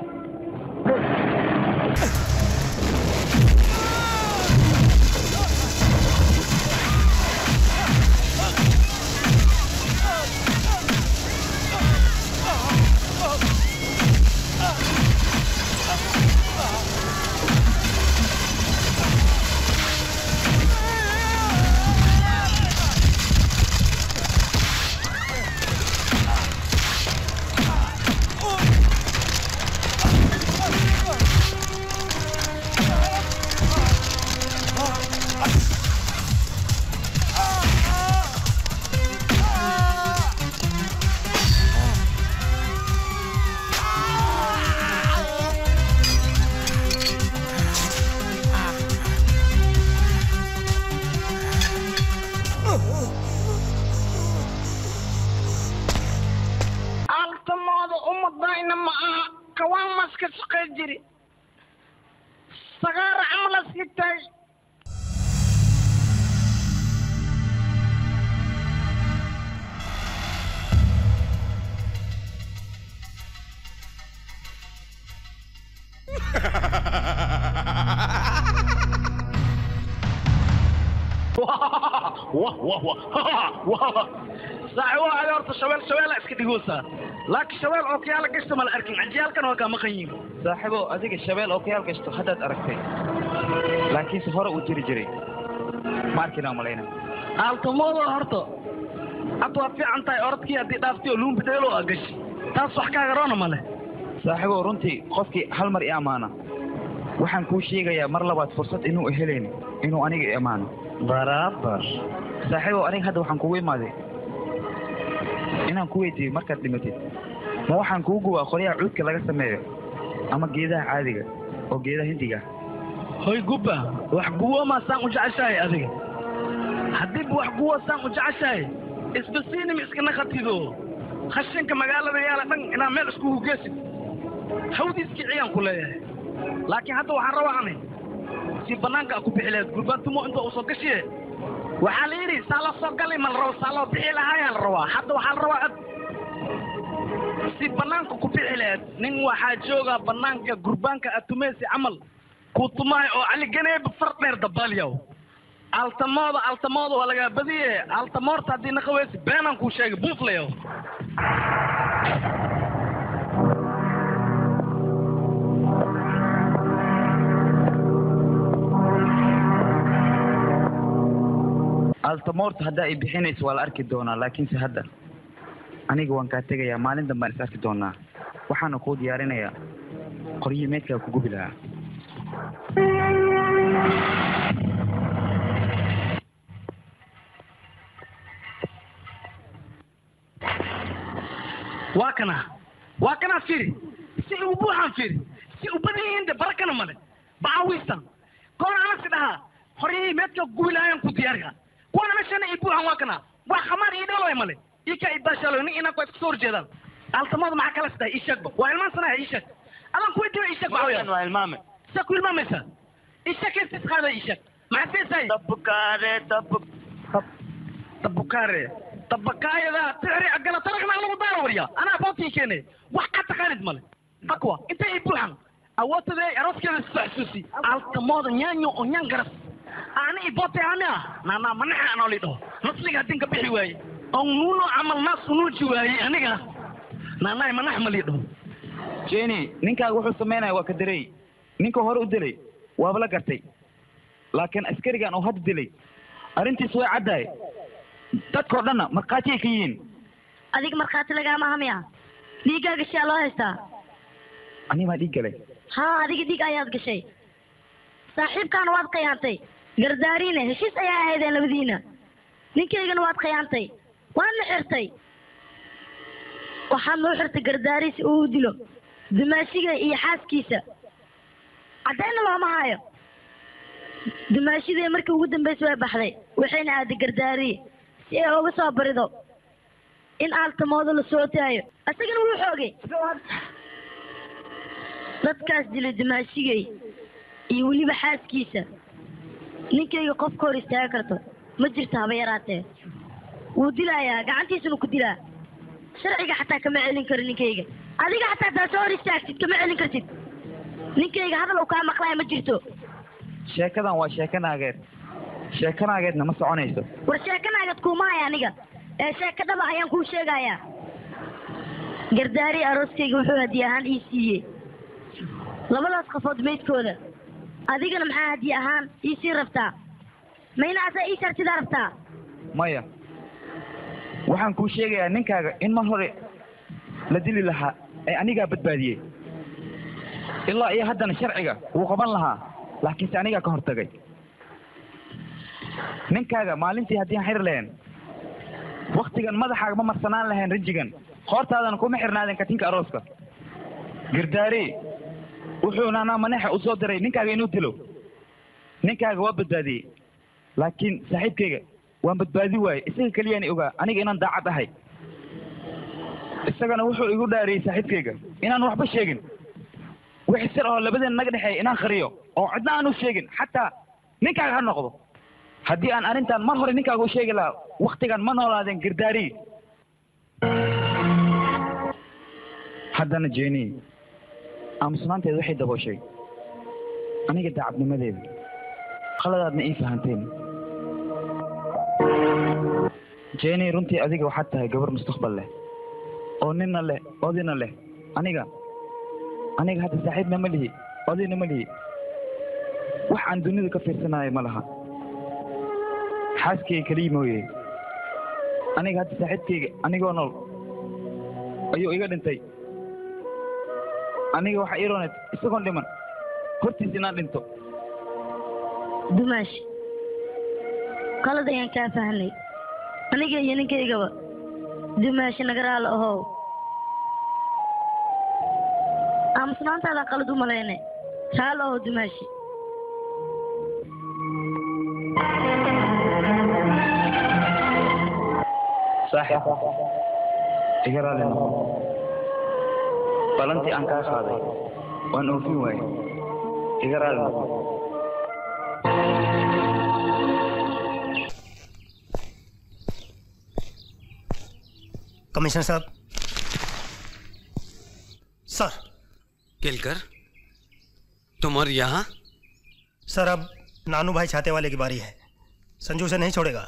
altamooda umadayna ma aha kawaan maska shaqay jiri sagaara camal askitay wah wah wah wah saaxi waa adi horta shabeel shabeela iska dhigoosaa laakiin shabeel oo kiyaala gashta mala arkin cajiyaalkan waa kaa maqan yihin saaxiibo adiga shabeel oo kayaal gashto haddaad aragtay laakiinse hore uu jiri jiray ma arkinaa malayna aaltamooda horta hadda waad fiican tahay orodkii haddii dhaaftay oo luumbi dheelo aa gashi taas wax kaaga roona male saaxiibo runtii qofkii hal mar i ammaana waxaan kuu sheegayaa mar labaad fursad inuu helayn inuu aniga i ammaano barabar saaxiibo aniga hadda waxaan kugu imaaday inaan ku weydiiyo markaad dhimatid ma waxaan kuu gubaa qoryaha cuudka laga sameeyo ama geedaha caadiga oo geedaha hindiga hoy gubba wax guwoomaa saan u jeceshahay adiga haddiiba wax guwo saan u jeceshahay isbasiinima iskana khatido khashinka magaalada yaala dhan inaa meel iskugu geesid hawdiiskii ciyaan ku leeyahay laakiin hadda waxaan rabaa ani si banaanka ku bixi lahayd gurbaantumo inta uu soo gashiye waxaa la yidhi saa la soo galay ma la rabo saa loo bixi lahaayaa la rabaa hadda waxaa la rabaa ad si banaanka ku bixi lahayd nin waxaa jooga banaanka gurbaanka atumeysi camal kuu tumaayo oo cali ganeeba far dheer dabaalyaw altamooda altamooda waa lagaa badiye altamoorta haddii naqaweysi beenaan kuu sheegay buuflayow altamoorta haddaa i bixinayso waa la arki doonaa laakiinse hadda aniga waan kaa tegayaa maalin dambaan is arki doonaa waxaana kuu diyaarinayaa qoryihii meydkaa ku gubi lahaa waa kana waa kana firi si u buuxan firi si u badan yihiin de barakana male bacaawiistan koona anasi dhahaa horyihii meedka gubi lahayan ku diyaariha kuwana meshana i buuxan waa kana wax khamaar ii dhaloy male ika idaashalo nin inaa kuwa iska soo horjeedaan altamada maxaa kala sidahay isheegba waa ilmaansanaya isheeg adan kuwa diba isheeg waa ilmaame sa ku ilmaamaysa isheeg intis qaada isheeg maxaa seesahay tabukaare tabu tabukaare tabakaayada tixri agala tarakna lagu daara warya anaa bootii keene wax ka taqaanid male akwa inta i buuxan awoodtade aroskeeda isku xasuusi altamooda nyaanyo oo nyaan garas ani i boote ani ah naanaa manaxa anoo lidho nasliga haddin ka bixi waaye on nuuno camal naas unuuji waaye aniga naanaay manax ma lidho jeni ninkaaga wuxuu samaynaya waa ka darey ninka hore u dilay waaba la gartay laakiin askarigan oo hadda dilay arrintiis way caddahay dadkao dhanna markhaatiyay ka yihiin adiga markhaati lagaama aha miya dhiiggaaga gashaa loo haystaa aniga maa dhiig galay haa adiga dhiig ayaad gashay saaxiibkaana waad khiyaantay gardaariine heshiis ayaa ahaydeen labadiina ninkaygana waad khiyaantay waadna xirtay waxaad noo xirtay gardaari si uu u dilo dumaashiga iyo xaaskiisa caddayna looma hayo dumaashidii markii ugu dambaysa way baxday waxayna aaday gardaari si ay uga soo barido in aaltamooda la soo taayo isagana wuu xoogay dadkaas dilay dumaashigay iyo weliba xaaskiisa ninkayga qof ka hor istaaga karto ma jirto haba yaraatee wuu dilayaa gacantiisuna ku dilaa sharciga xataa kama celin karo ninkayga adiga xataa taa soo hor istaagtid kama celin kartid ninkayga hadal uu kaa maqlaya ma jirto sheekadan waa sheeko naageed sheeko naageedna ma soconayso war sheekanaagad kuuma haya aniga ee sheeko dhaba ayaan kuu sheegayaa gardaari arooskayga wuxuu hadiye ahaan ii siiyey labadaas qafood meydkooda adigana maxaa hadiye ahaan ii sii rabtaa mayna asaa ii shartidaa rabtaa maya waxaan kuu sheegayaa ninkaaga in mar hore la dili lahaa ee anigaa badbaadiyey ilaa iyo haddana sharciga wuu qaban lahaa laakiinse anigaa ka hortagay ninkaaga maalintii haddii aan xiri lahayn waktigan madaxaaga ma marsanaan lahayn rijigan qoortaadana kuma xirnaadeen katinka arooska gardaari wuxuu naanaa maneexa u soo diray ninkaaga inuu dilo ninkaaga waa badbaadiyey laakiin saaxiibkayga waan badbaadi waaye isaga keliyaan ogaa aniga inaan daacad ahay isagana wuxuu igu dhaariyey saaxiibkayga inaan waxba sheegin wixii sir oo labadeen naga dhexeeya inaan qariyo oo cidna aan u sheegin xataa ninkaaga ha noqdo haddii aan arrintan mar hore ninkaaga u sheegi lahaa waktigan ma noolaadeen gardaari haddana jeni aamusnaanteed waxay dabooshay aniga daacadnimadeeda qaladaadna ii fahanteen jeni runtii adiga waxaad tahay gabar mustaqbal leh oo ninna leh odina leh aniga aniga hadda saaxiibna ma lihi odina ma lihi wax aan dunida ka fiirsanayo ma laha xaaskayga keliya mooye aniga hadda saaxiibkayga anigoo nool ayuu iga dhintay aniga waxa ii rooneed isagoon dhiman hortiis inaan dhinto dumaash qalad ayaan kaa fahnay aniga iyo ninkaygaba dumaash nagaraal ahow aamusnaantaadaan qalad u malayne raal ahow dumaashi saaxib iga raali noqo balantii aan kaa qaaday waan oofin waaye iga raali noqo commissioner साहब sir Kelkar तुम और यहाँ सर अब नानू भाई छाते वाले की बारी है संजू से नहीं छोड़ेगा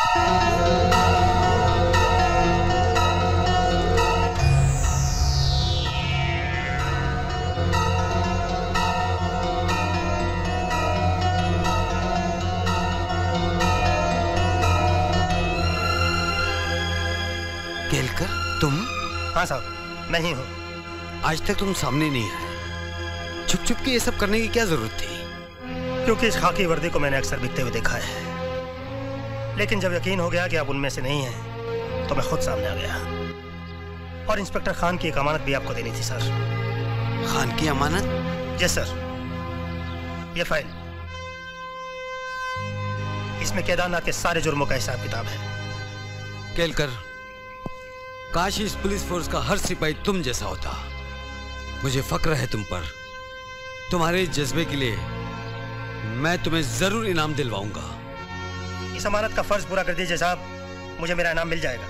केलकर तुम हाँ साहब मैं ही हूँ आज तक तुम सामने नहीं आए छुप छुप के ये सब करने की क्या जरूरत थी क्योंकि इस खाकी वर्दी को मैंने अक्सर बिकते हुए देखा है लेकिन जब यकीन हो गया कि आप उनमें से नहीं हैं तो मैं खुद सामने आ गया और इंस्पेक्टर खान की एक अमानत भी आपको देनी थी सर खान की अमानत यस सर ये फाइल इसमें केदारनाथ के सारे जुर्मों का हिसाब किताब है केलकर काश इस पुलिस फोर्स का हर सिपाही तुम जैसा होता मुझे फक्र है तुम पर तुम्हारे इस जज्बे के लिए मैं तुम्हें जरूर इनाम दिलवाऊंगा इस अमानत का फर्ज पूरा कर दीजिए साहब मुझे मेरा इनाम मिल जाएगा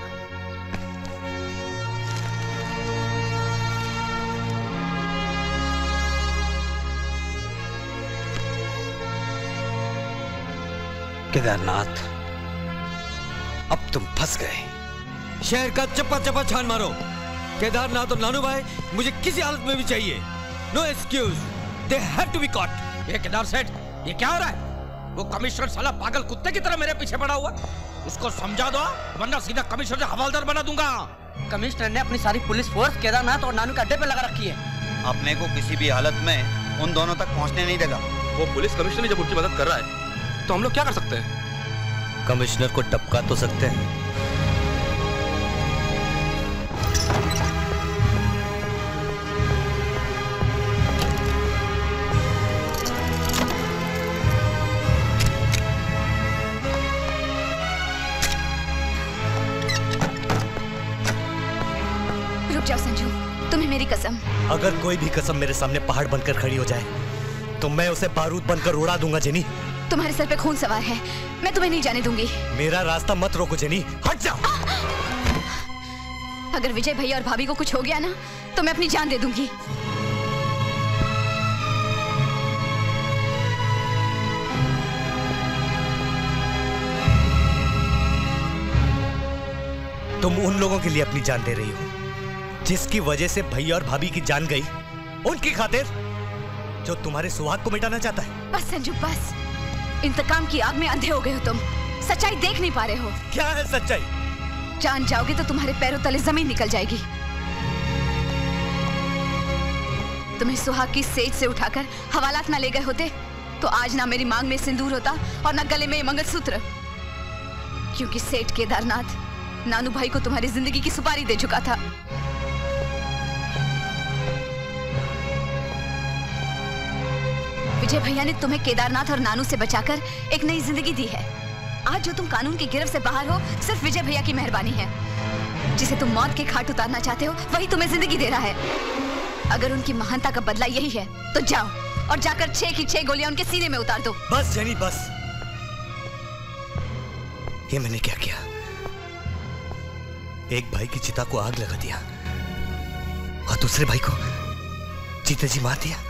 केदारनाथ अब तुम फंस गए शहर का चप्पा चप्पा छान मारो केदारनाथ और नानू भाई मुझे किसी हालत में भी चाहिए no excuse they have to be caught ये केदार सेठ ये क्या हो रहा है वो कमिश्नर साला पागल कुत्ते की तरह मेरे पीछे पड़ा हुआ है। उसको समझा दो वरना सीधा कमिश्नर से हवालदार बना दूंगा कमिश्नर ने अपनी सारी पुलिस फोर्स केदारनाथ और नानू के अड्डे पे लगा रखी है अपने को किसी भी हालत में उन दोनों तक पहुंचने नहीं देगा वो पुलिस कमिश्नर जब उनकी मदद कर रहा है तो हम लोग क्या कर सकते हैं कमिश्नर को टपका तो सकते हैं रुक जाओ संजू तुम्हें मेरी कसम अगर कोई भी कसम मेरे सामने पहाड़ बनकर खड़ी हो जाए तो मैं उसे बारूद बनकर उड़ा दूंगा जेनी तुम्हारे सर पे खून सवार है मैं तुम्हें नहीं जाने दूंगी मेरा रास्ता मत रोको जेनी हट जाओ अगर विजय भैया और भाभी को कुछ हो गया ना तो मैं अपनी जान दे दूंगी तुम उन लोगों के लिए अपनी जान दे रही हो जिसकी वजह से भैया और भाभी की जान गई उनकी खातिर जो तुम्हारे सुहाग को मिटाना चाहता है बस संजू बस इंतकाम की आग में अंधे हो गए हो तुम सच्चाई देख नहीं पा रहे हो क्या है सच्चाई जान जाओगे तो तुम्हारे पैरों तले जमीन निकल जाएगी तुम्हें सुहाग की सेज से उठाकर हवालात ना ले गए होते तो आज ना मेरी मांग में सिंदूर होता और ना गले में ये मंगलसूत्र क्योंकि सेठ केदारनाथ नानू भाई को तुम्हारी जिंदगी की सुपारी दे चुका था विजय भैया ने तुम्हें केदारनाथ और नानू से बचाकर एक नई जिंदगी दी है आज जो तुम कानून की गिरफ्त से बाहर हो सिर्फ विजय भैया की मेहरबानी है जिसे तुम मौत के घाट उतारना चाहते हो वही तुम्हें जिंदगी दे रहा है अगर उनकी महानता का बदला यही है तो जाओ और जाकर छह की छह गोलियां उनके सीने में उतार दो बस जेनी बस ये मैंने क्या किया एक भाई की चिता को आग लगा दिया और दूसरे भाई को जीते जी मार दिया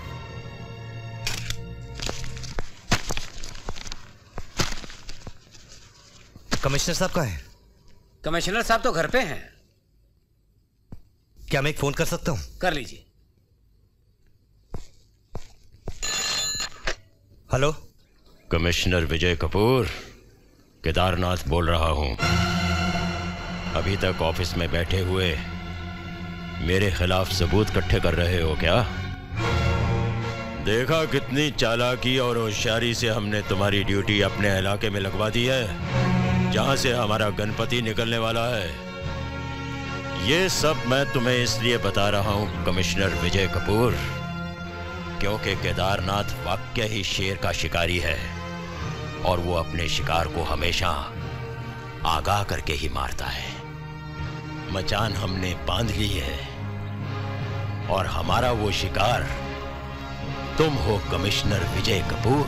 कमिश्नर साहब कहाँ हैं कमिश्नर साहब तो घर पे हैं क्या मैं एक फोन कर सकता हूँ कर लीजिए हेलो कमिश्नर विजय कपूर केदारनाथ बोल रहा हूं अभी तक ऑफिस में बैठे हुए मेरे खिलाफ सबूत इकट्ठे कर रहे हो क्या देखा कितनी चालाकी और होशियारी से हमने तुम्हारी ड्यूटी अपने इलाके में लगवा दी है जहां से हमारा गणपति निकलने वाला है ये सब मैं तुम्हें इसलिए बता रहा हूं कमिश्नर विजय कपूर क्योंकि केदारनाथ वाक्य ही शेर का शिकारी है और वो अपने शिकार को हमेशा आगाह करके ही मारता है मचान हमने बांध ली है और हमारा वो शिकार तुम हो कमिश्नर विजय कपूर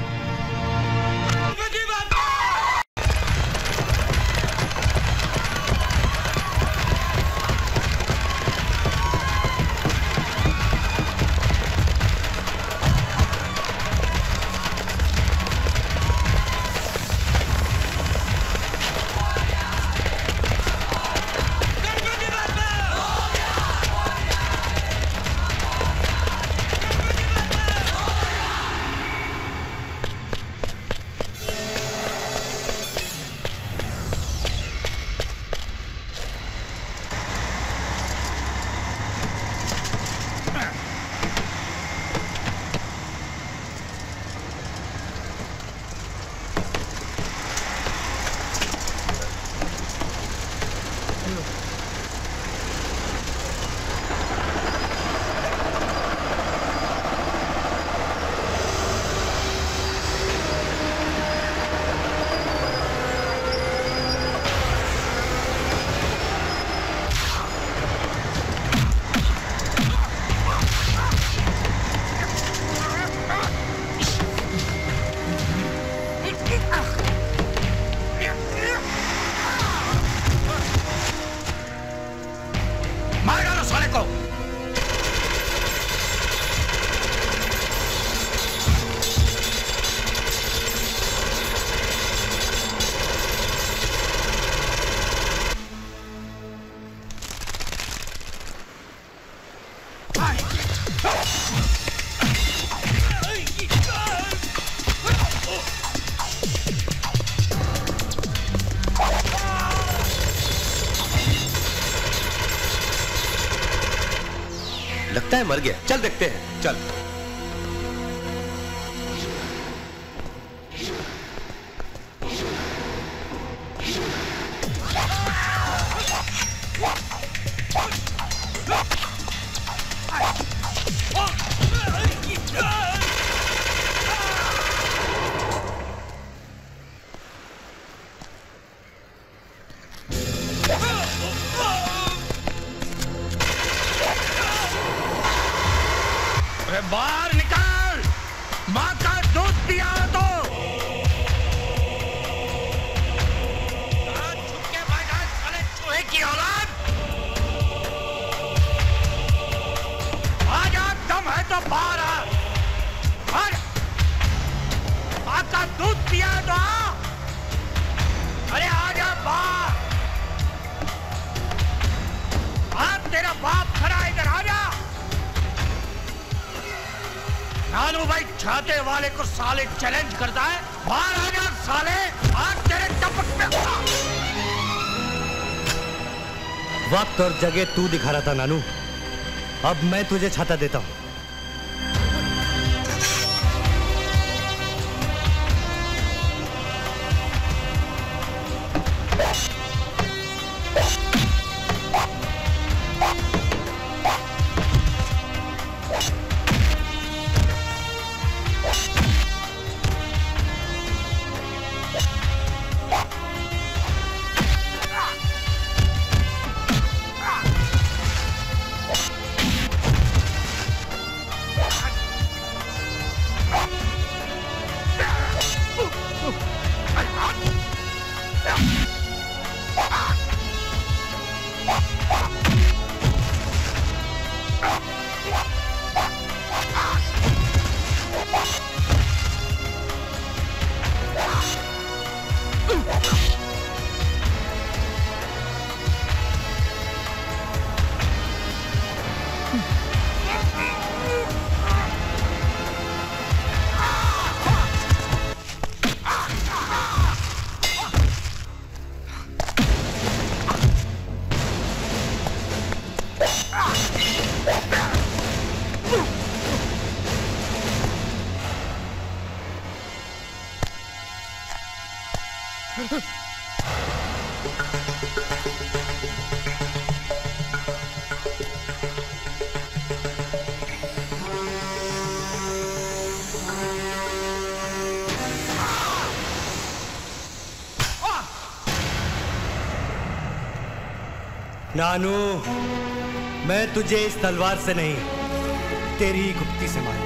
मार डालो साले को लगता है मर गया चल देखते हैं चल अरे बाहर निकाल माँ का दूध पिया हो तो कहाँ छुप के बैठा है साले चूहे की औलाद छाते वाले को साले चैलेंज करता है बाहर आ जा साले आज तेरे टपक पे वक्त और जगह तू दिखा रहा था नानू अब मैं तुझे छाता देता हूं नानू मैं तुझे इस तलवार से नहीं तेरी ही गुप्ती से मारूंगा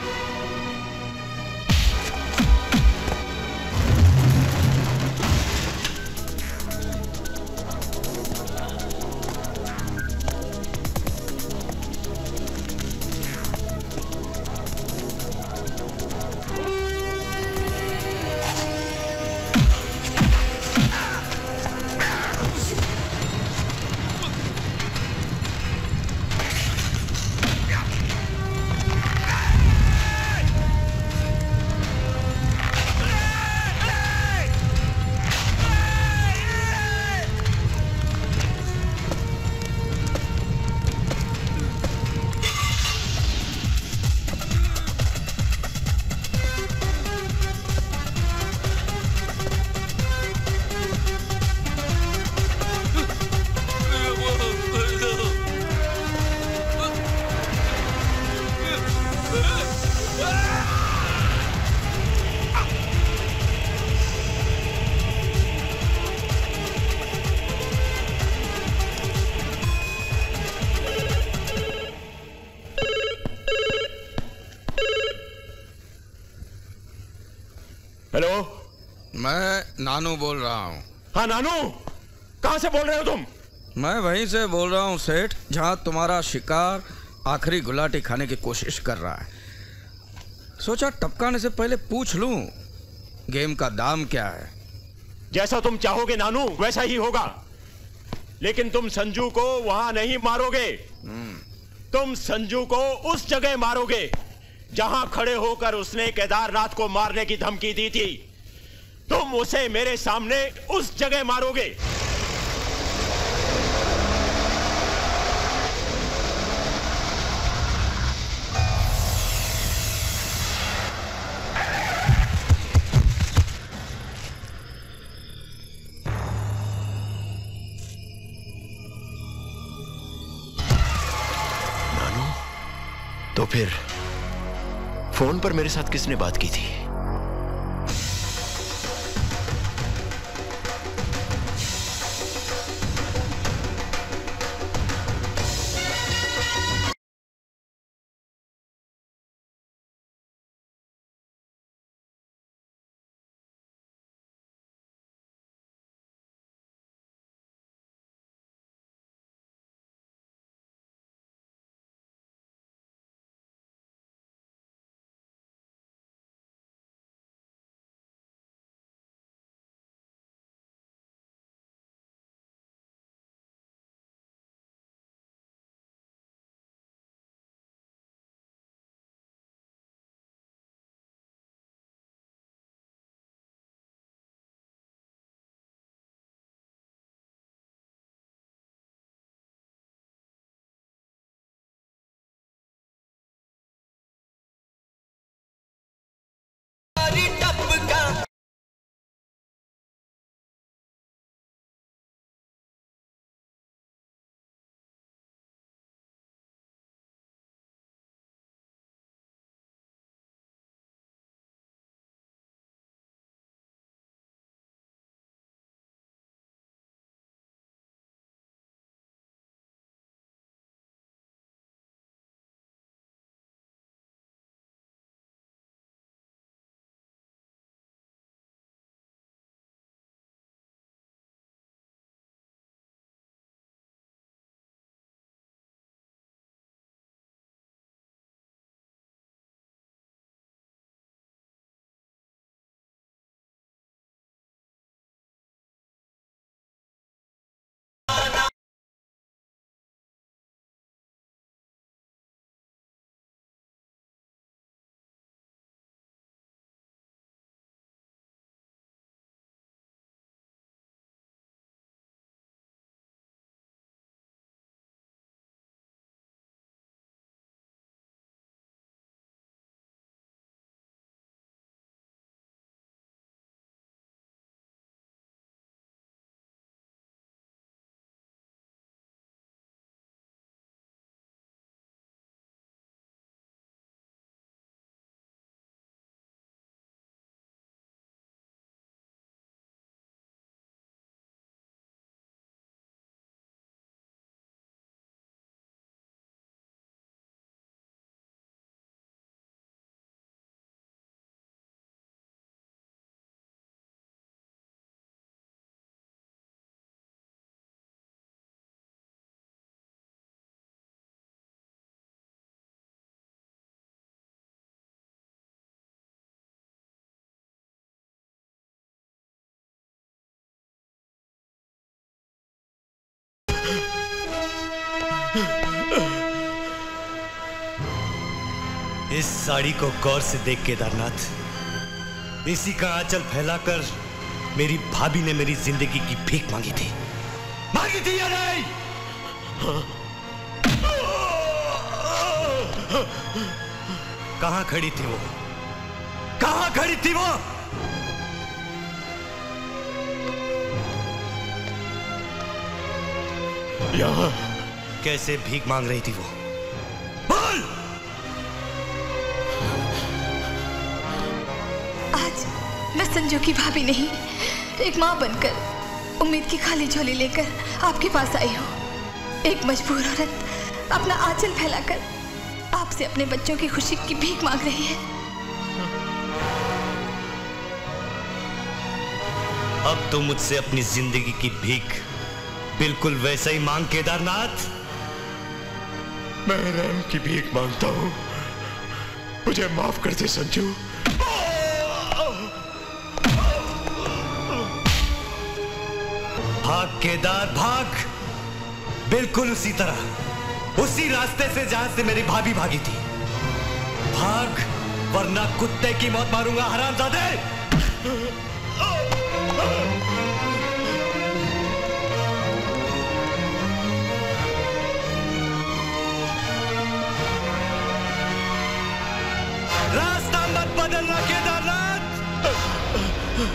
हेलो मैं नानू बोल रहा हूँ हाँ नानू कहाँ से बोल रहे हो तुम मैं वहीं से बोल रहा हूँ सेठ जहाँ तुम्हारा शिकार आखिरी गुलाटी खाने की कोशिश कर रहा है सोचा टपकाने से पहले पूछ लूं गेम का दाम क्या है जैसा तुम चाहोगे नानू वैसा ही होगा लेकिन तुम संजू को वहां नहीं मारोगे तुम संजू को उस जगह मारोगे जहां खड़े होकर उसने केदारनाथ को मारने की धमकी दी थी तुम उसे मेरे सामने उस जगह मारोगे तो फिर फोन पर मेरे साथ किसने बात की थी इस साड़ी को गौर से देख केदारनाथ इसी का आंचल फैलाकर मेरी भाभी ने मेरी जिंदगी की भीख मांगी थी मांगी थी या नहीं कहां खड़ी थी वो कहां खड़ी थी वो यहां कैसे भीख मांग रही थी वो आज मैं संजू की भाभी नहीं एक माँ बनकर उम्मीद की खाली झोली लेकर आपके पास आई हूँ एक मजबूर औरत अपना आंचल फैलाकर आपसे अपने बच्चों की खुशी की भीख मांग रही है अब तो मुझसे अपनी जिंदगी की भीख बिल्कुल वैसा ही मांग केदारनाथ मैं रैम की भीख मांगता हूँ मुझे माफ कर दे संजू भाग केदार भाग बिल्कुल उसी तरह उसी रास्ते से जहां से मेरी भाभी भागी थी भाग वरना कुत्ते की मौत मारूंगा हरामजादे रास्ता मत बदलना केदारनाथ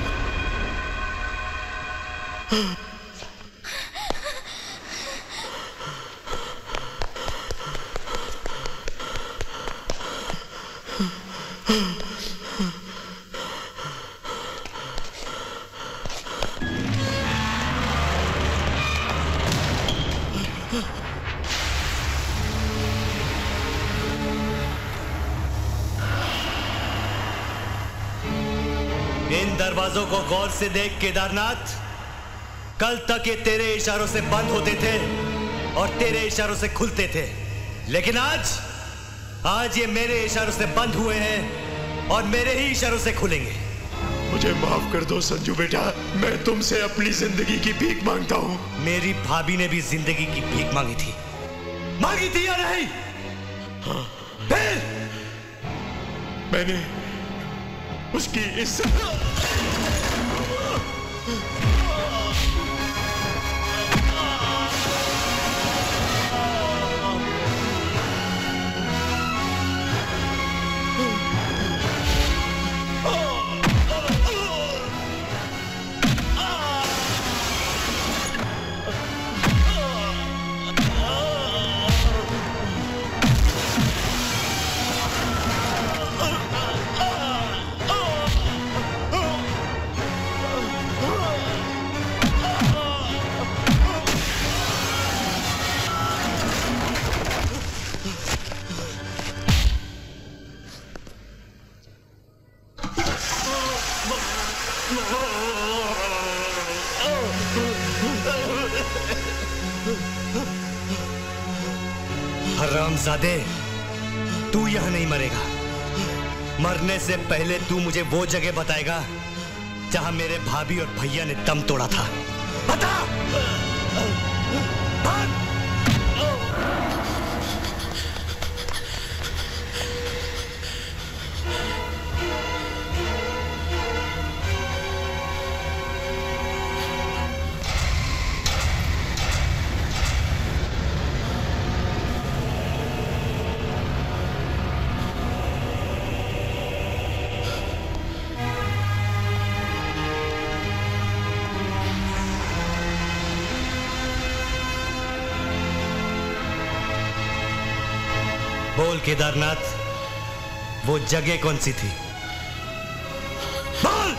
इन दरवाजों को गौर से देख केदारनाथ कल तक ये तेरे इशारों से बंद होते थे और तेरे इशारों से खुलते थे लेकिन आज आज ये मेरे इशारों से बंद हुए हैं और मेरे ही इशारों से खुलेंगे मुझे माफ कर दो संजू बेटा मैं तुमसे अपनी जिंदगी की भीख मांगता हूँ मेरी भाभी ने भी जिंदगी की भीख मांगी थी मांगी थी या नहीं हाँ फिर मैंने उसकी इज्जत हरामजादे तू यहां नहीं मरेगा मरने से पहले तू मुझे वो जगह बताएगा जहां मेरे भाभी और भैया ने दम तोड़ा था बता बोल केदारनाथ वो जगह कौन सी थी बोल